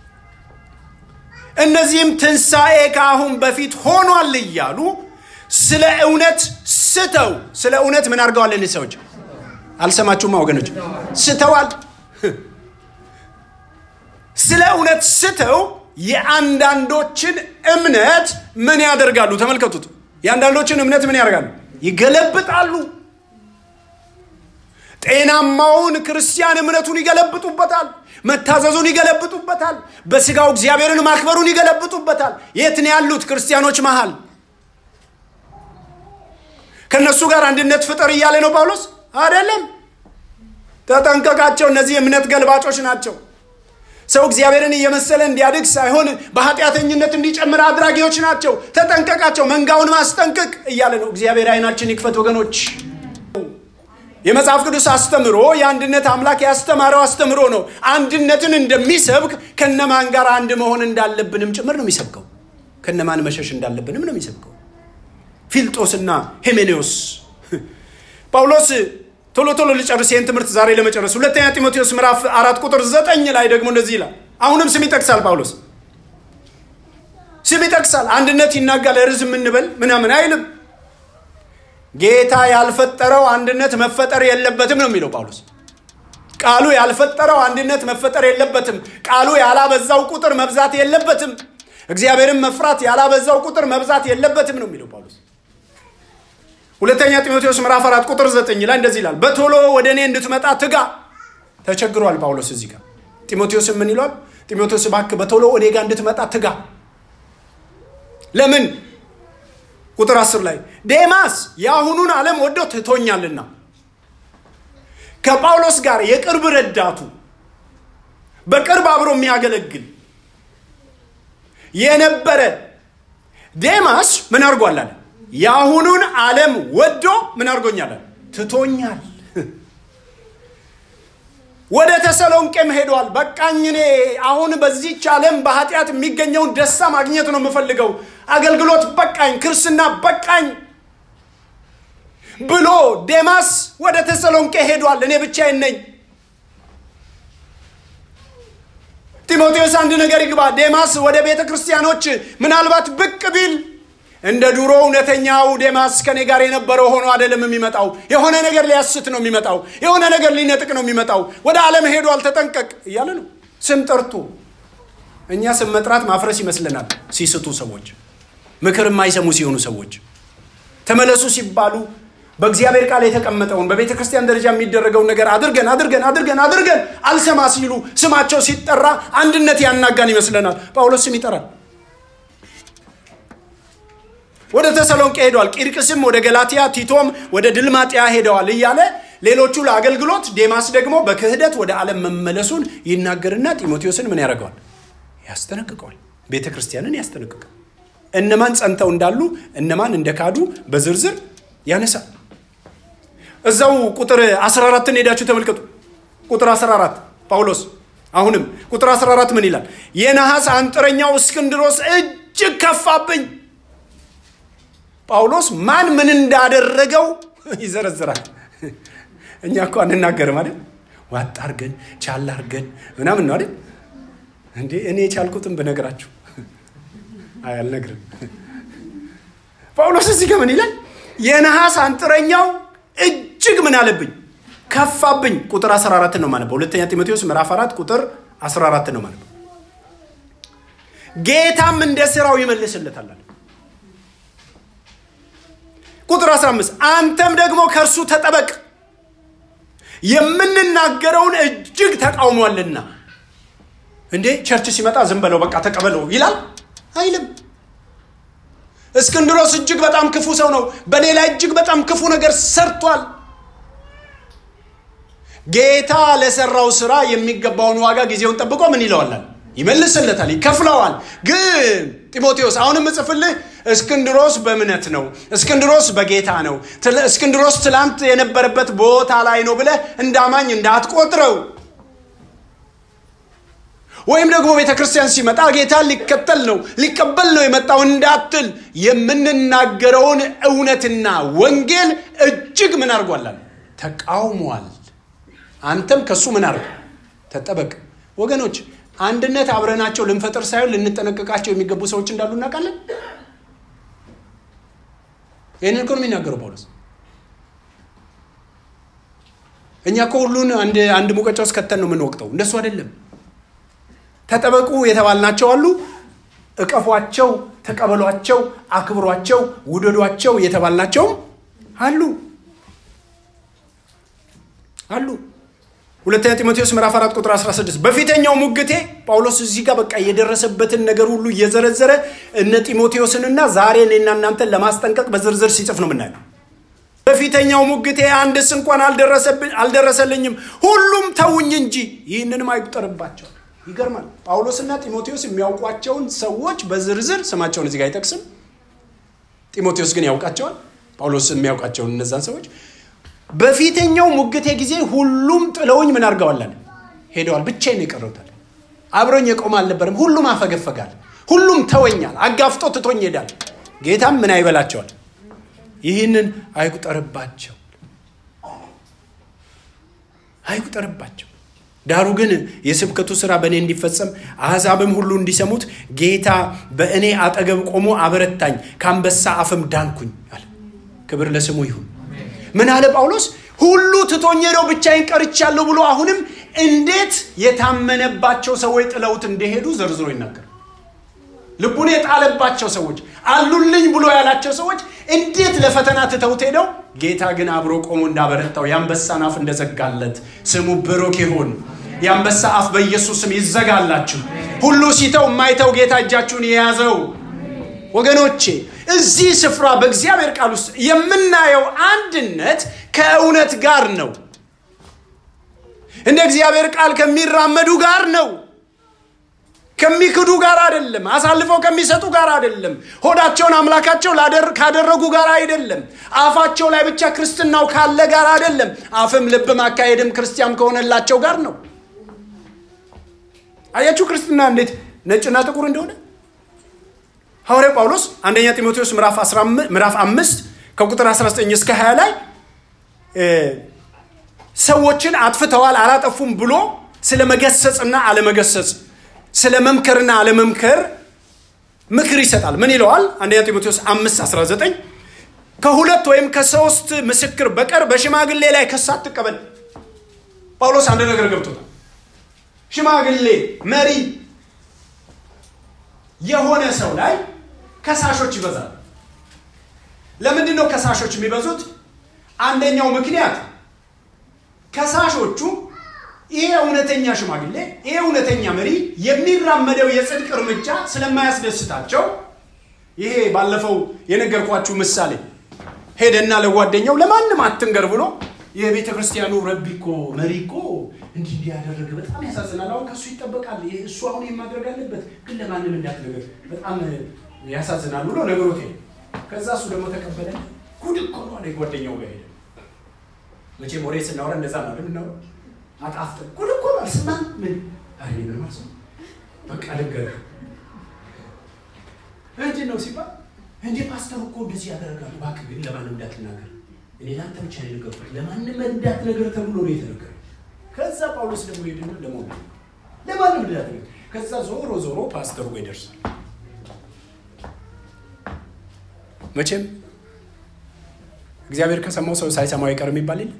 እነዚህም ትንሣኤ ከአሁን በፊት ሆኗል እያሉ ስለ እውነት ስተው ስለ እውነት ምን አድርገዋል እኒህ ሰዎች አልሰማችሁማ ወገኖች ስተዋል ስለ እውነት ስተው የአንዳንዶችን እምነት ምን ያደርጋሉ ተመልከቱት የአንዳንዶችን እምነት ምን ያደርጋሉ ይገለብጣሉ ጤናማውን ክርስቲያን እምነቱን ይገለብጡበታል መታዘዙን ይገለብጡበታል በስጋው እግዚአብሔርን ማክበሩን ይገለብጡበታል የት ነው ያሉት ክርስቲያኖች መሃል ከእነሱ ጋር አንድነት ፍጠር እያለ ነው ጳውሎስ አይደለም ተጠንቀቃቸው እነዚህ እምነት ገልባጮች ናቸው ሰው እግዚአብሔርን እየመሰለ እንዲያድግ ሳይሆን በኃጢአተኝነት እንዲጨምር አድራጊዎች ናቸው ተጠንቀቃቸው መንጋውን ማስጠንቀቅ እያለ ነው እግዚአብሔር አይናችን ይክፈት ወገኖች የመጽሐፍ ቅዱስ አስተምሮ የአንድነት አምላክ ያስተማረው አስተምሮ ነው አንድነትን እንደሚሰብክ ከነማን ጋር አንድ መሆን እንዳለብንም ጭምር ነው የሚሰብከው ከነማን መሸሽ እንዳለብንም ነው የሚሰብከው ፊልጦስና ሄሜኔዎስ ጳውሎስ ቶሎ ቶሎ ልጨርስ ይህን ትምህርት ዛሬ ለመጨረስ ሁለተኛ ጢሞቴዎስ ምዕራፍ አራት ቁጥር ዘጠኝ ላይ ደግሞ እንደዚህ ይላል አሁንም ስም ይጠቅሳል ጳውሎስ ስም ይጠቅሳል አንድነት ይናጋል ርዝ የምንበል ምናምን አይልም ጌታ ያልፈጠረው አንድነት መፈጠር የለበትም ነው የሚለው ጳውሎስ ቃሉ ያልፈጠረው አንድነት መፈጠር የለበትም ቃሉ ያላበዛው ቁጥር መብዛት የለበትም እግዚአብሔርን መፍራት ያላበዛው ቁጥር መብዛት የለበትም ነው የሚለው ጳውሎስ ሁለተኛ ጢሞቴዎስ ምዕራፍ አራት ቁጥር ዘጠኝ ላይ እንደዚህ ይላል በቶሎ ወደ እኔ እንድትመጣ ትጋ ተቸግሯል ጳውሎስ እዚህ ጋር ጢሞቴዎስ ምን ይሏል ጢሞቴዎስ ባክ በቶሎ እኔ ጋር እንድትመጣ ትጋ ለምን ቁጥር አስር ላይ ዴማስ የአሁኑን ዓለም ወዶ ትቶኛልና ከጳውሎስ ጋር የቅርብ ረዳቱ በቅርብ አብሮ የሚያገለግል የነበረ ዴማስ ምን አድርጓል አለ የአሁኑን ዓለም ወዶ ምን አድርጎኛል ትቶኛል ወደ ተሰሎንቄም ሄዷል በቃኝ እኔ አሁን በዚች ዓለም በኃጢአት የሚገኘውን ደስታ ማግኘት ነው የምፈልገው አገልግሎት በቃኝ ክርስትና በቃኝ ብሎ ዴማስ ወደ ተሰሎንቄ ሄዷል እኔ ብቻዬን ነኝ ጢሞቴዎስ አንድ ነገር ይግባ ዴማስ ወደ ቤተ ክርስቲያኖች ምናልባት ብቅ ቢል እንደ ድሮ እውነተኛው ዴማስ ከኔ ጋር የነበረው ሆኖ አይደለም የሚመጣው። የሆነ ነገር ሊያስት ነው የሚመጣው። የሆነ ነገር ሊነጥቅ ነው የሚመጣው። ወደ ዓለም ሄዷል፣ ተጠንቀቅ እያለ ነው ስም ጠርቶ። እኛ ስም መጥራት ማፍረስ ይመስለናል ሲስቱ ሰዎች፣ ምክር የማይሰሙ ሲሆኑ ሰዎች ተመለሱ ሲባሉ በእግዚአብሔር ቃል የተቀመጠውን በቤተ ክርስቲያን ደረጃ የሚደረገውን ነገር አድርገን አድርገን አድርገን አድርገን አልሰማ ሲሉ ስማቸው ሲጠራ አንድነት ያናጋን ይመስለናል። ጳውሎስ ስም ይጠራል። ወደ ተሰሎንቄ ሄደዋል። ቂርቅስም ወደ ገላትያ፣ ቲቶም ወደ ድልማጥያ ሄደዋል እያለ ሌሎቹ ለአገልግሎት፣ ዴማስ ደግሞ በክህደት ወደ ዓለም መመለሱን ይናገርና ጢሞቴዎስን ምን ያደርገዋል? ያስጠነቅቀዋል። ቤተ ክርስቲያንን ያስጠነቅቃል። እነማን ጸንተው እንዳሉ እነማን እንደካዱ በዝርዝር ያነሳል። እዛው ቁጥር 14ን ሄዳችሁ ተመልከቱ። ቁጥር 14 ጳውሎስ አሁንም ቁጥር 14 ምን ይላል? የነሐስ አንጥረኛው እስክንድሮስ እጅግ ከፋብኝ። ጳውሎስ ማን ምን እንዳደረገው ይዘረዝራል። እኛ እኮ አንናገርም አይደል? ዋጥ አርገን ቻል አርገን ምናምን ነው አይደል? እንዴ እኔ የቻልኩትን ብነግራችሁ አይ አልነግርም። ጳውሎስ እዚህ ጋር ምን ይላል? የነሐስ አንጥረኛው እጅግ ምን አለብኝ ከፋብኝ። ቁጥር 14 ነው ማለት በሁለተኛ ጢሞቴዎስ ምዕራፍ 4 ቁጥር 14 ነው ማለት ጌታም እንደ ስራው ይመልስለታል አለ። ቁጥር 15 አንተም ደግሞ ከእርሱ ተጠበቅ የምንናገረውን እጅግ ተቃውሟልና። እንዴ ቸርች ሲመጣ ዝም በለው በቃ ተቀበለው ይላል አይልም። እስክንድሮስ እጅግ በጣም ክፉ ሰው ነው። በእኔ ላይ እጅግ በጣም ክፉ ነገር ሰርቷል። ጌታ ለሰራው ስራ የሚገባውን ዋጋ ጊዜውን ጠብቆ ምን ይለዋላል? ይመልስለታል፣ ይከፍለዋል። ግን ጢሞቴዎስ አሁንም እጽፍልህ እስክንድሮስ በእምነት ነው፣ እስክንድሮስ በጌታ ነው፣ እስክንድሮስ ትላንት የነበረበት ቦታ ላይ ነው ብለህ እንዳማኝ እንዳትቆጥረው ወይም ደግሞ ቤተ ክርስቲያን ሲመጣ ጌታን ሊከተል ነው ሊቀበል ነው የመጣው እንዳትል የምንናገረውን እውነትና ወንጌል እጅግ ምን አድርጓላል? ተቃውሟል። አንተም ከሱ ምን አድርግ ተጠበቅ። ወገኖች አንድነት አብረናቸው ልንፈጥር ሳይሆን ልንጠነቀቃቸው የሚገቡ ሰዎች እንዳሉ እናውቃለን። ይህንን እኮ ነው የሚናገረው ጳውሎስ። እኛ እኮ ሁሉን አንድ ሙቀጫ ውስጥ ከተን ነው የምንወቅጠው። እንደሱ አይደለም። ተጠበቁ የተባልናቸው አሉ። እቀፏቸው፣ ተቀበሏቸው፣ አክብሯቸው፣ ውደዷቸው የተባልናቸውም አሉ አሉ። ሁለተኛ ጢሞቴዎስ ምዕራፍ 4 ቁጥር 16 በፊተኛው ሙግቴ ጳውሎስ እዚህ ጋር በቃ የደረሰበትን ነገር ሁሉ እየዘረዘረ እነ ጢሞቴዎስንና ዛሬ እኔና እናንተን ለማስጠንቀቅ በዝርዝር ሲጽፍ ነው የምናየው። በፊተኛው ሙግቴ አንድስ እንኳን አልደረሰልኝም፣ ሁሉም ተውኝ እንጂ ይህንንም አይቁጠርባቸው። ይገርማል። ጳውሎስና ጢሞቴዎስ የሚያውቋቸውን ሰዎች በዝርዝር ስማቸውን እዚህ ጋር አይጠቅስም። ጢሞቴዎስ ግን ያውቃቸዋል። ጳውሎስ የሚያውቃቸውን እነዛን ሰዎች በፊተኛው ሙግቴ ጊዜ ሁሉም ጥለውኝ ምን አድርገዋለን? ሄደዋል። ብቻዬን የቀረውታል። አብሮኝ የቆመ አልነበርም። ሁሉም አፈገፈጋል። ሁሉም ተወኛል። አጋፍጦ ትቶኝ ሄዳል። ጌታም ምን አይበላቸዋል? ይህንን አይቁጠርባቸው፣ አይቁጠርባቸው። ዳሩ ግን የስብከቱ ስራ በእኔ እንዲፈጸም አሕዛብም ሁሉ እንዲሰሙት ጌታ በእኔ አጠገብ ቆሞ አበረታኝ፣ ከአንበሳ አፍም ዳንኩኝ አለ። ክብር ለስሙ ይሁን። ምን አለ ጳውሎስ? ሁሉ ትቶኝ ሄደው ብቻዬን ቀርቻለሁ ብሎ አሁንም እንዴት የታመነባቸው ሰዎች ጥለውት እንደሄዱ ዘርዝሮ ይናገር። ልቡን የጣለባቸው ሰዎች አሉልኝ ብሎ ያላቸው ሰዎች እንዴት ለፈተና ትተውት ሄደው ጌታ ግን አብሮ ቆሞ እንዳበረታው የአንበሳን አፍ እንደዘጋለት ስሙ ብሩክ ይሁን። የአንበሳ አፍ በኢየሱስ ስም ይዘጋላችሁ። ሁሉ ሲተው የማይተው ጌታ እጃችሁን የያዘው ወገኖቼ እዚህ ስፍራ በእግዚአብሔር ቃል ውስጥ የምናየው አንድነት ከእውነት ጋር ነው። እንደ እግዚአብሔር ቃል ከሚራመዱ ጋር ነው። ከሚክዱ ጋር አይደለም። አሳልፈው ከሚሰጡ ጋር አይደለም። ሆዳቸውን አምላካቸው ካደረጉ ጋር አይደለም። አፋቸው ላይ ብቻ ክርስትናው ካለ ጋር አይደለም። አፍም ልብም አካሄድም ክርስቲያን ከሆነላቸው ጋር ነው። አያችሁ ክርስትና እንዴት ነጭና ጥቁር እንደሆነ። ሐዋርያው ጳውሎስ አንደኛ ጢሞቴዎስ ምዕራፍ አምስት ከቁጥር 19 እስከ 20 ላይ ሰዎችን አጥፍተዋል አላጠፉም ብሎ ስለ መገሰጽና አለመገሰጽ ስለ መምከርና አለመምከር ምክር ይሰጣል። ምን ይለዋል? አንደኛ ጢሞቴዎስ 5 19 ከሁለት ወይም ከሶስት ምስክር በቀር በሽማግሌ ላይ ክስ አትቀበል። ጳውሎስ አንድ ነገር ገብቶታል። ሽማግሌ መሪ የሆነ ሰው ላይ ከሳሾች ይበዛል። ለምንድን ነው ከሳሾች የሚበዙት? አንደኛው ምክንያት ከሳሾቹ ይሄ እውነተኛ ሽማግሌ ይሄ እውነተኛ መሪ የሚራመደው የጽድቅ እርምጃ ስለማያስደስታቸው ይሄ ባለፈው የነገርኳችሁ ምሳሌ ሄደና ለጓደኛው ለማንም አትንገር ብሎ የቤተ ክርስቲያኑ ረቢ እኮ መሪ እኮ እንዲህ እንዲህ ያደረገ በጣም ያሳዝናል። አሁን ከእሱ ይጠበቃል። እሱ አሁን የማድረግ አለበት፣ ግን ለማንም እንዳትነገር በጣም ያሳዝናል ብሎ ነገሮት ሄደ። ከዛ እሱ ደግሞ ተቀበለ። ጉድ እኮ ነው አለ ጓደኛው ጋር ሄደ። መቼም ወሬ ስናወራ እንደዛ ነው እንደምናወራ አጣፍጥ ጉድ እኮ ነው አልሰማም። ምን አይ ምን ማለት ነው? በቃ ልንገርህ ምንድን ነው ሲባል እንዴ ፓስተር እኮ እንደዚህ ያደረጋሉ። እባክህ ግን ለማንም እንዳትናገር እኔ ለአንተ ብቻ ነው የነገርኩት፣ ለማንም እንዳትነገር ተብሎ ነው የተነገረው። ከዛ ጳውሎስ ደግሞ ሄድና ለሞት ለማንም እንዳትነገር። ከዛ ዞሮ ዞሮ ፓስተሩ ጋር ይደርሳል። መቼም እግዚአብሔር ከሰማው ሰው ሳይሰማው አይቀርም ይባል የለ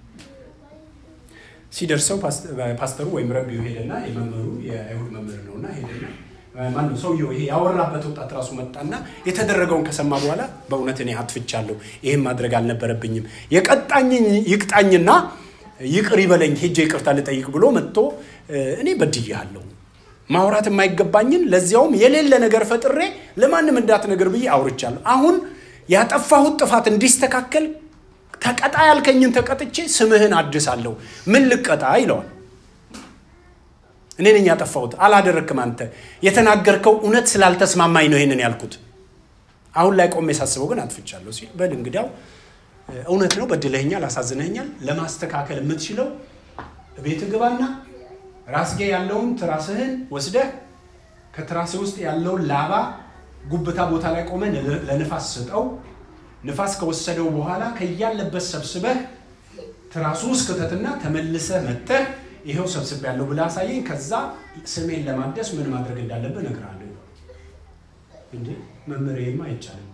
ሲደርሰው ፓስተሩ ወይም ረቢው ሄደና የመምህሩ የአይሁድ መምህር ነውና ሄደና ማነው ሰውየው ይሄ ያወራበት ወጣት ራሱ መጣና የተደረገውን ከሰማ በኋላ በእውነት እኔ አጥፍቻለሁ፣ ይህም ማድረግ አልነበረብኝም፣ የቀጣኝ ይቅጣኝና ይቅር ይበለኝ፣ ሄጄ ይቅርታ ልጠይቅ ብሎ መጥቶ እኔ በድያለሁ፣ ማውራት የማይገባኝን ለዚያውም የሌለ ነገር ፈጥሬ ለማንም እንዳትነገር ብዬ አውርቻለሁ። አሁን ያጠፋሁት ጥፋት እንዲስተካከል ተቀጣ ያልከኝን ተቀጥቼ ስምህን አድሳለሁ። ምን ልቀጣ ይለዋል። እኔ ነኝ ያጠፋሁት፣ አላደረክም። አንተ የተናገርከው እውነት ስላልተስማማኝ ነው ይሄንን ያልኩት። አሁን ላይ ቆሜ ሳስበው ግን አጥፍቻለሁ ሲል በል እንግዲያው እውነት ነው፣ በድለኸኛል፣ አሳዝነኸኛል። ለማስተካከል የምትችለው ቤት ግባና ራስጌ ያለውን ትራስህን ወስደህ ከትራስህ ውስጥ ያለውን ላባ ጉብታ ቦታ ላይ ቆመ ለንፋስ ስጠው። ንፋስ ከወሰደው በኋላ ከያለበት ሰብስበህ ትራሱ ውስጥ ክተትና ተመልሰህ መጥተህ ይኸው ሰብስብ ያለው ብለህ አሳየኝ። ከዛ ስሜን ለማደስ ምን ማድረግ እንዳለብህ እነግርሃለሁ። እንዴ መምህር፣ ይሄማ አይቻልም።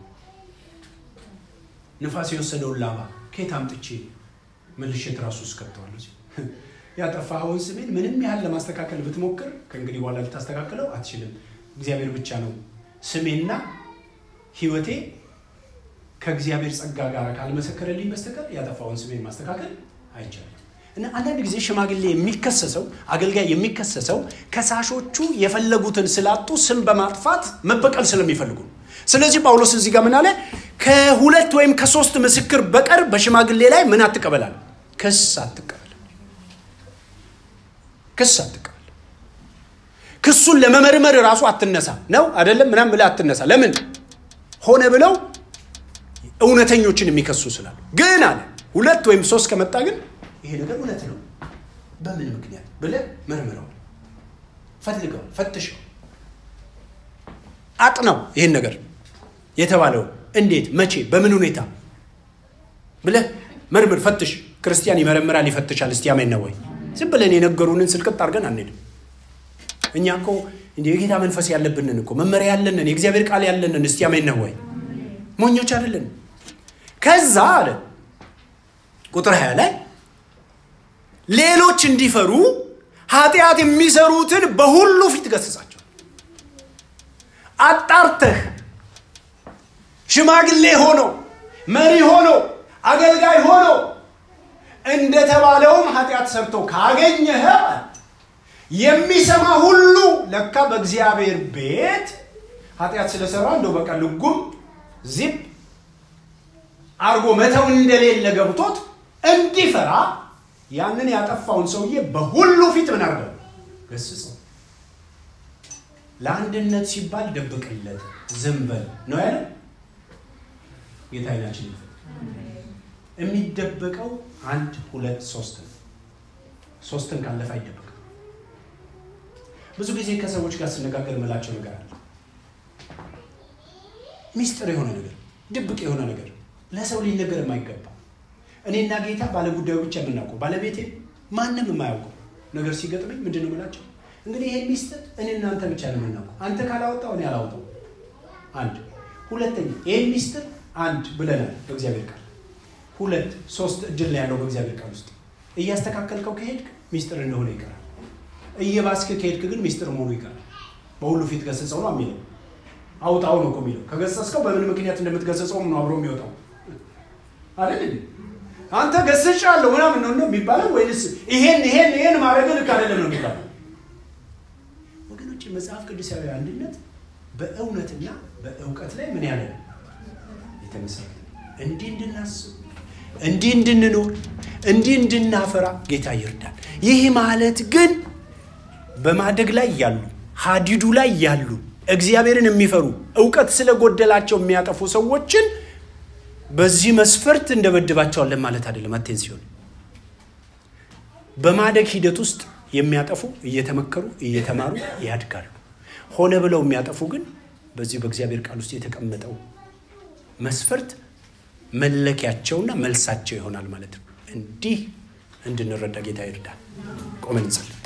ንፋስ የወሰደውን ላባ ከየት አምጥቼ መልሼ ትራሱ ውስጥ ከተዋለሁ? ያጠፋኸውን ስሜን ምንም ያህል ለማስተካከል ብትሞክር ከእንግዲህ በኋላ ልታስተካክለው አትችልም። እግዚአብሔር ብቻ ነው ስሜና ሕይወቴ ከእግዚአብሔር ጸጋ ጋር ካልመሰከረልኝ በስተቀር ያጠፋውን ስሜን ማስተካከል አይቻልም። እና አንዳንድ ጊዜ ሽማግሌ የሚከሰሰው አገልጋይ የሚከሰሰው ከሳሾቹ የፈለጉትን ስላጡ ስም በማጥፋት መበቀል ስለሚፈልጉ ነው። ስለዚህ ጳውሎስ እዚህ ጋር ምን አለ? ከሁለት ወይም ከሶስት ምስክር በቀር በሽማግሌ ላይ ምን አትቀበላል? ክስ አትቀበል። ክስ አትቀበል። ክሱን ለመመርመር ራሱ አትነሳ ነው አይደለም? ምናምን ብለህ አትነሳ። ለምን ሆነ ብለው እውነተኞችን የሚከሱ ስላሉ። ግን አለ ሁለት ወይም ሶስት ከመጣ ግን ይሄ ነገር እውነት ነው፣ በምን ምክንያት ብለህ መርምረው፣ ፈልገው፣ ፈትሸው፣ አጥነው። ይህን ነገር የተባለው እንዴት፣ መቼ፣ በምን ሁኔታ ብለህ መርምር፣ ፈትሽ። ክርስቲያን ይመረምራል፣ ይፈትሻል። እስቲ አሜን ነው ወይ? ዝም ብለን የነገሩንን ስልቅጥ አድርገን አንሄድም። እኛ እኮ እንደ የጌታ መንፈስ ያለብንን እኮ መመሪያ ያለንን የእግዚአብሔር ቃል ያለንን እስቲ አሜን ነው ወይ? ሞኞች አይደለን። ከዛ አለ ቁጥር ሀያ ላይ ሌሎች እንዲፈሩ ኃጢአት የሚሰሩትን በሁሉ ፊት ገስጻቸው። አጣርተህ ሽማግሌ ሆኖ መሪ ሆኖ አገልጋይ ሆኖ እንደተባለውም ኃጢአት ሰርቶ ካገኘህ የሚሰማ ሁሉ ለካ በእግዚአብሔር ቤት ኃጢአት ስለሰራ እንደው በቃ ልጉም ዚፕ አርጎ መተው እንደሌለ ገብቶት እንዲፈራ ያንን ያጠፋውን ሰውዬ በሁሉ ፊት ምን አድርገው ገስጸው። ለአንድነት ሲባል ደብቅለት፣ ዝም በል ነው ያለ ጌታ አይናችን የሚደበቀው አንድ ሁለት ሶስት ነው። ሶስትን ካለፈ አይደበቅም። ብዙ ጊዜ ከሰዎች ጋር ስነጋገር ምላቸው ነገር አለ። ሚስጥር የሆነ ነገር፣ ድብቅ የሆነ ነገር ለሰው ሊነገር የማይገባ እኔና ጌታ ባለጉዳዩ ብቻ የምናውቀው ባለቤቴ ማንም የማያውቀው ነገር ሲገጥመኝ ምንድን ነው የምላቸው? እንግዲህ ይሄ ሚስጥር እኔ እናንተ ብቻ ነው የምናውቀው። አንተ ካላወጣው እኔ አላወጣው። አንድ ሁለተኛ ይህን ሚስጥር አንድ ብለናል በእግዚአብሔር ቃል ሁለት ሶስት እድል ነው ያለው በእግዚአብሔር ቃል ውስጥ እያስተካከልከው ከሄድክ ሚስጥር እንደሆነ ይቀራል እየባስክ ከሄድክ ግን ሚስጥር መሆኑ ይቀራል በሁሉ ፊት ገሰጸው ነው የሚለው አውጣው ነው እኮ የሚለው ከገሰጽከው በምን ምክንያት እንደምትገሰጸውም ነው አብሮ የሚወጣው አይደል እንዴ አንተ ገስጫለሁ ምናምን ነው የሚባለው ወይንስ ይሄን ይሄን ይሄን ማድረግ ልክ አይደለም ነው የሚባለው ወገኖች መጽሐፍ ቅዱሳዊ አንድነት በእውነትና በእውቀት ላይ ምን ያለ የተመሰረተ እንዲህ እንድናስብ እንዲህ እንድንኖር እንዲህ እንድናፈራ ጌታ ይርዳል ይህ ማለት ግን በማደግ ላይ ያሉ ሀዲዱ ላይ ያሉ እግዚአብሔርን የሚፈሩ እውቀት ስለጎደላቸው የሚያጠፉ ሰዎችን በዚህ መስፈርት እንደበድባቸዋለን ማለት አይደለም አቴንሲዮን በማደግ ሂደት ውስጥ የሚያጠፉ እየተመከሩ እየተማሩ ያድጋሉ ሆነ ብለው የሚያጠፉ ግን በዚህ በእግዚአብሔር ቃል ውስጥ የተቀመጠው መስፈርት መለኪያቸውና መልሳቸው ይሆናል ማለት ነው እንዲህ እንድንረዳ ጌታ ይርዳል ቆመን እንጸልይ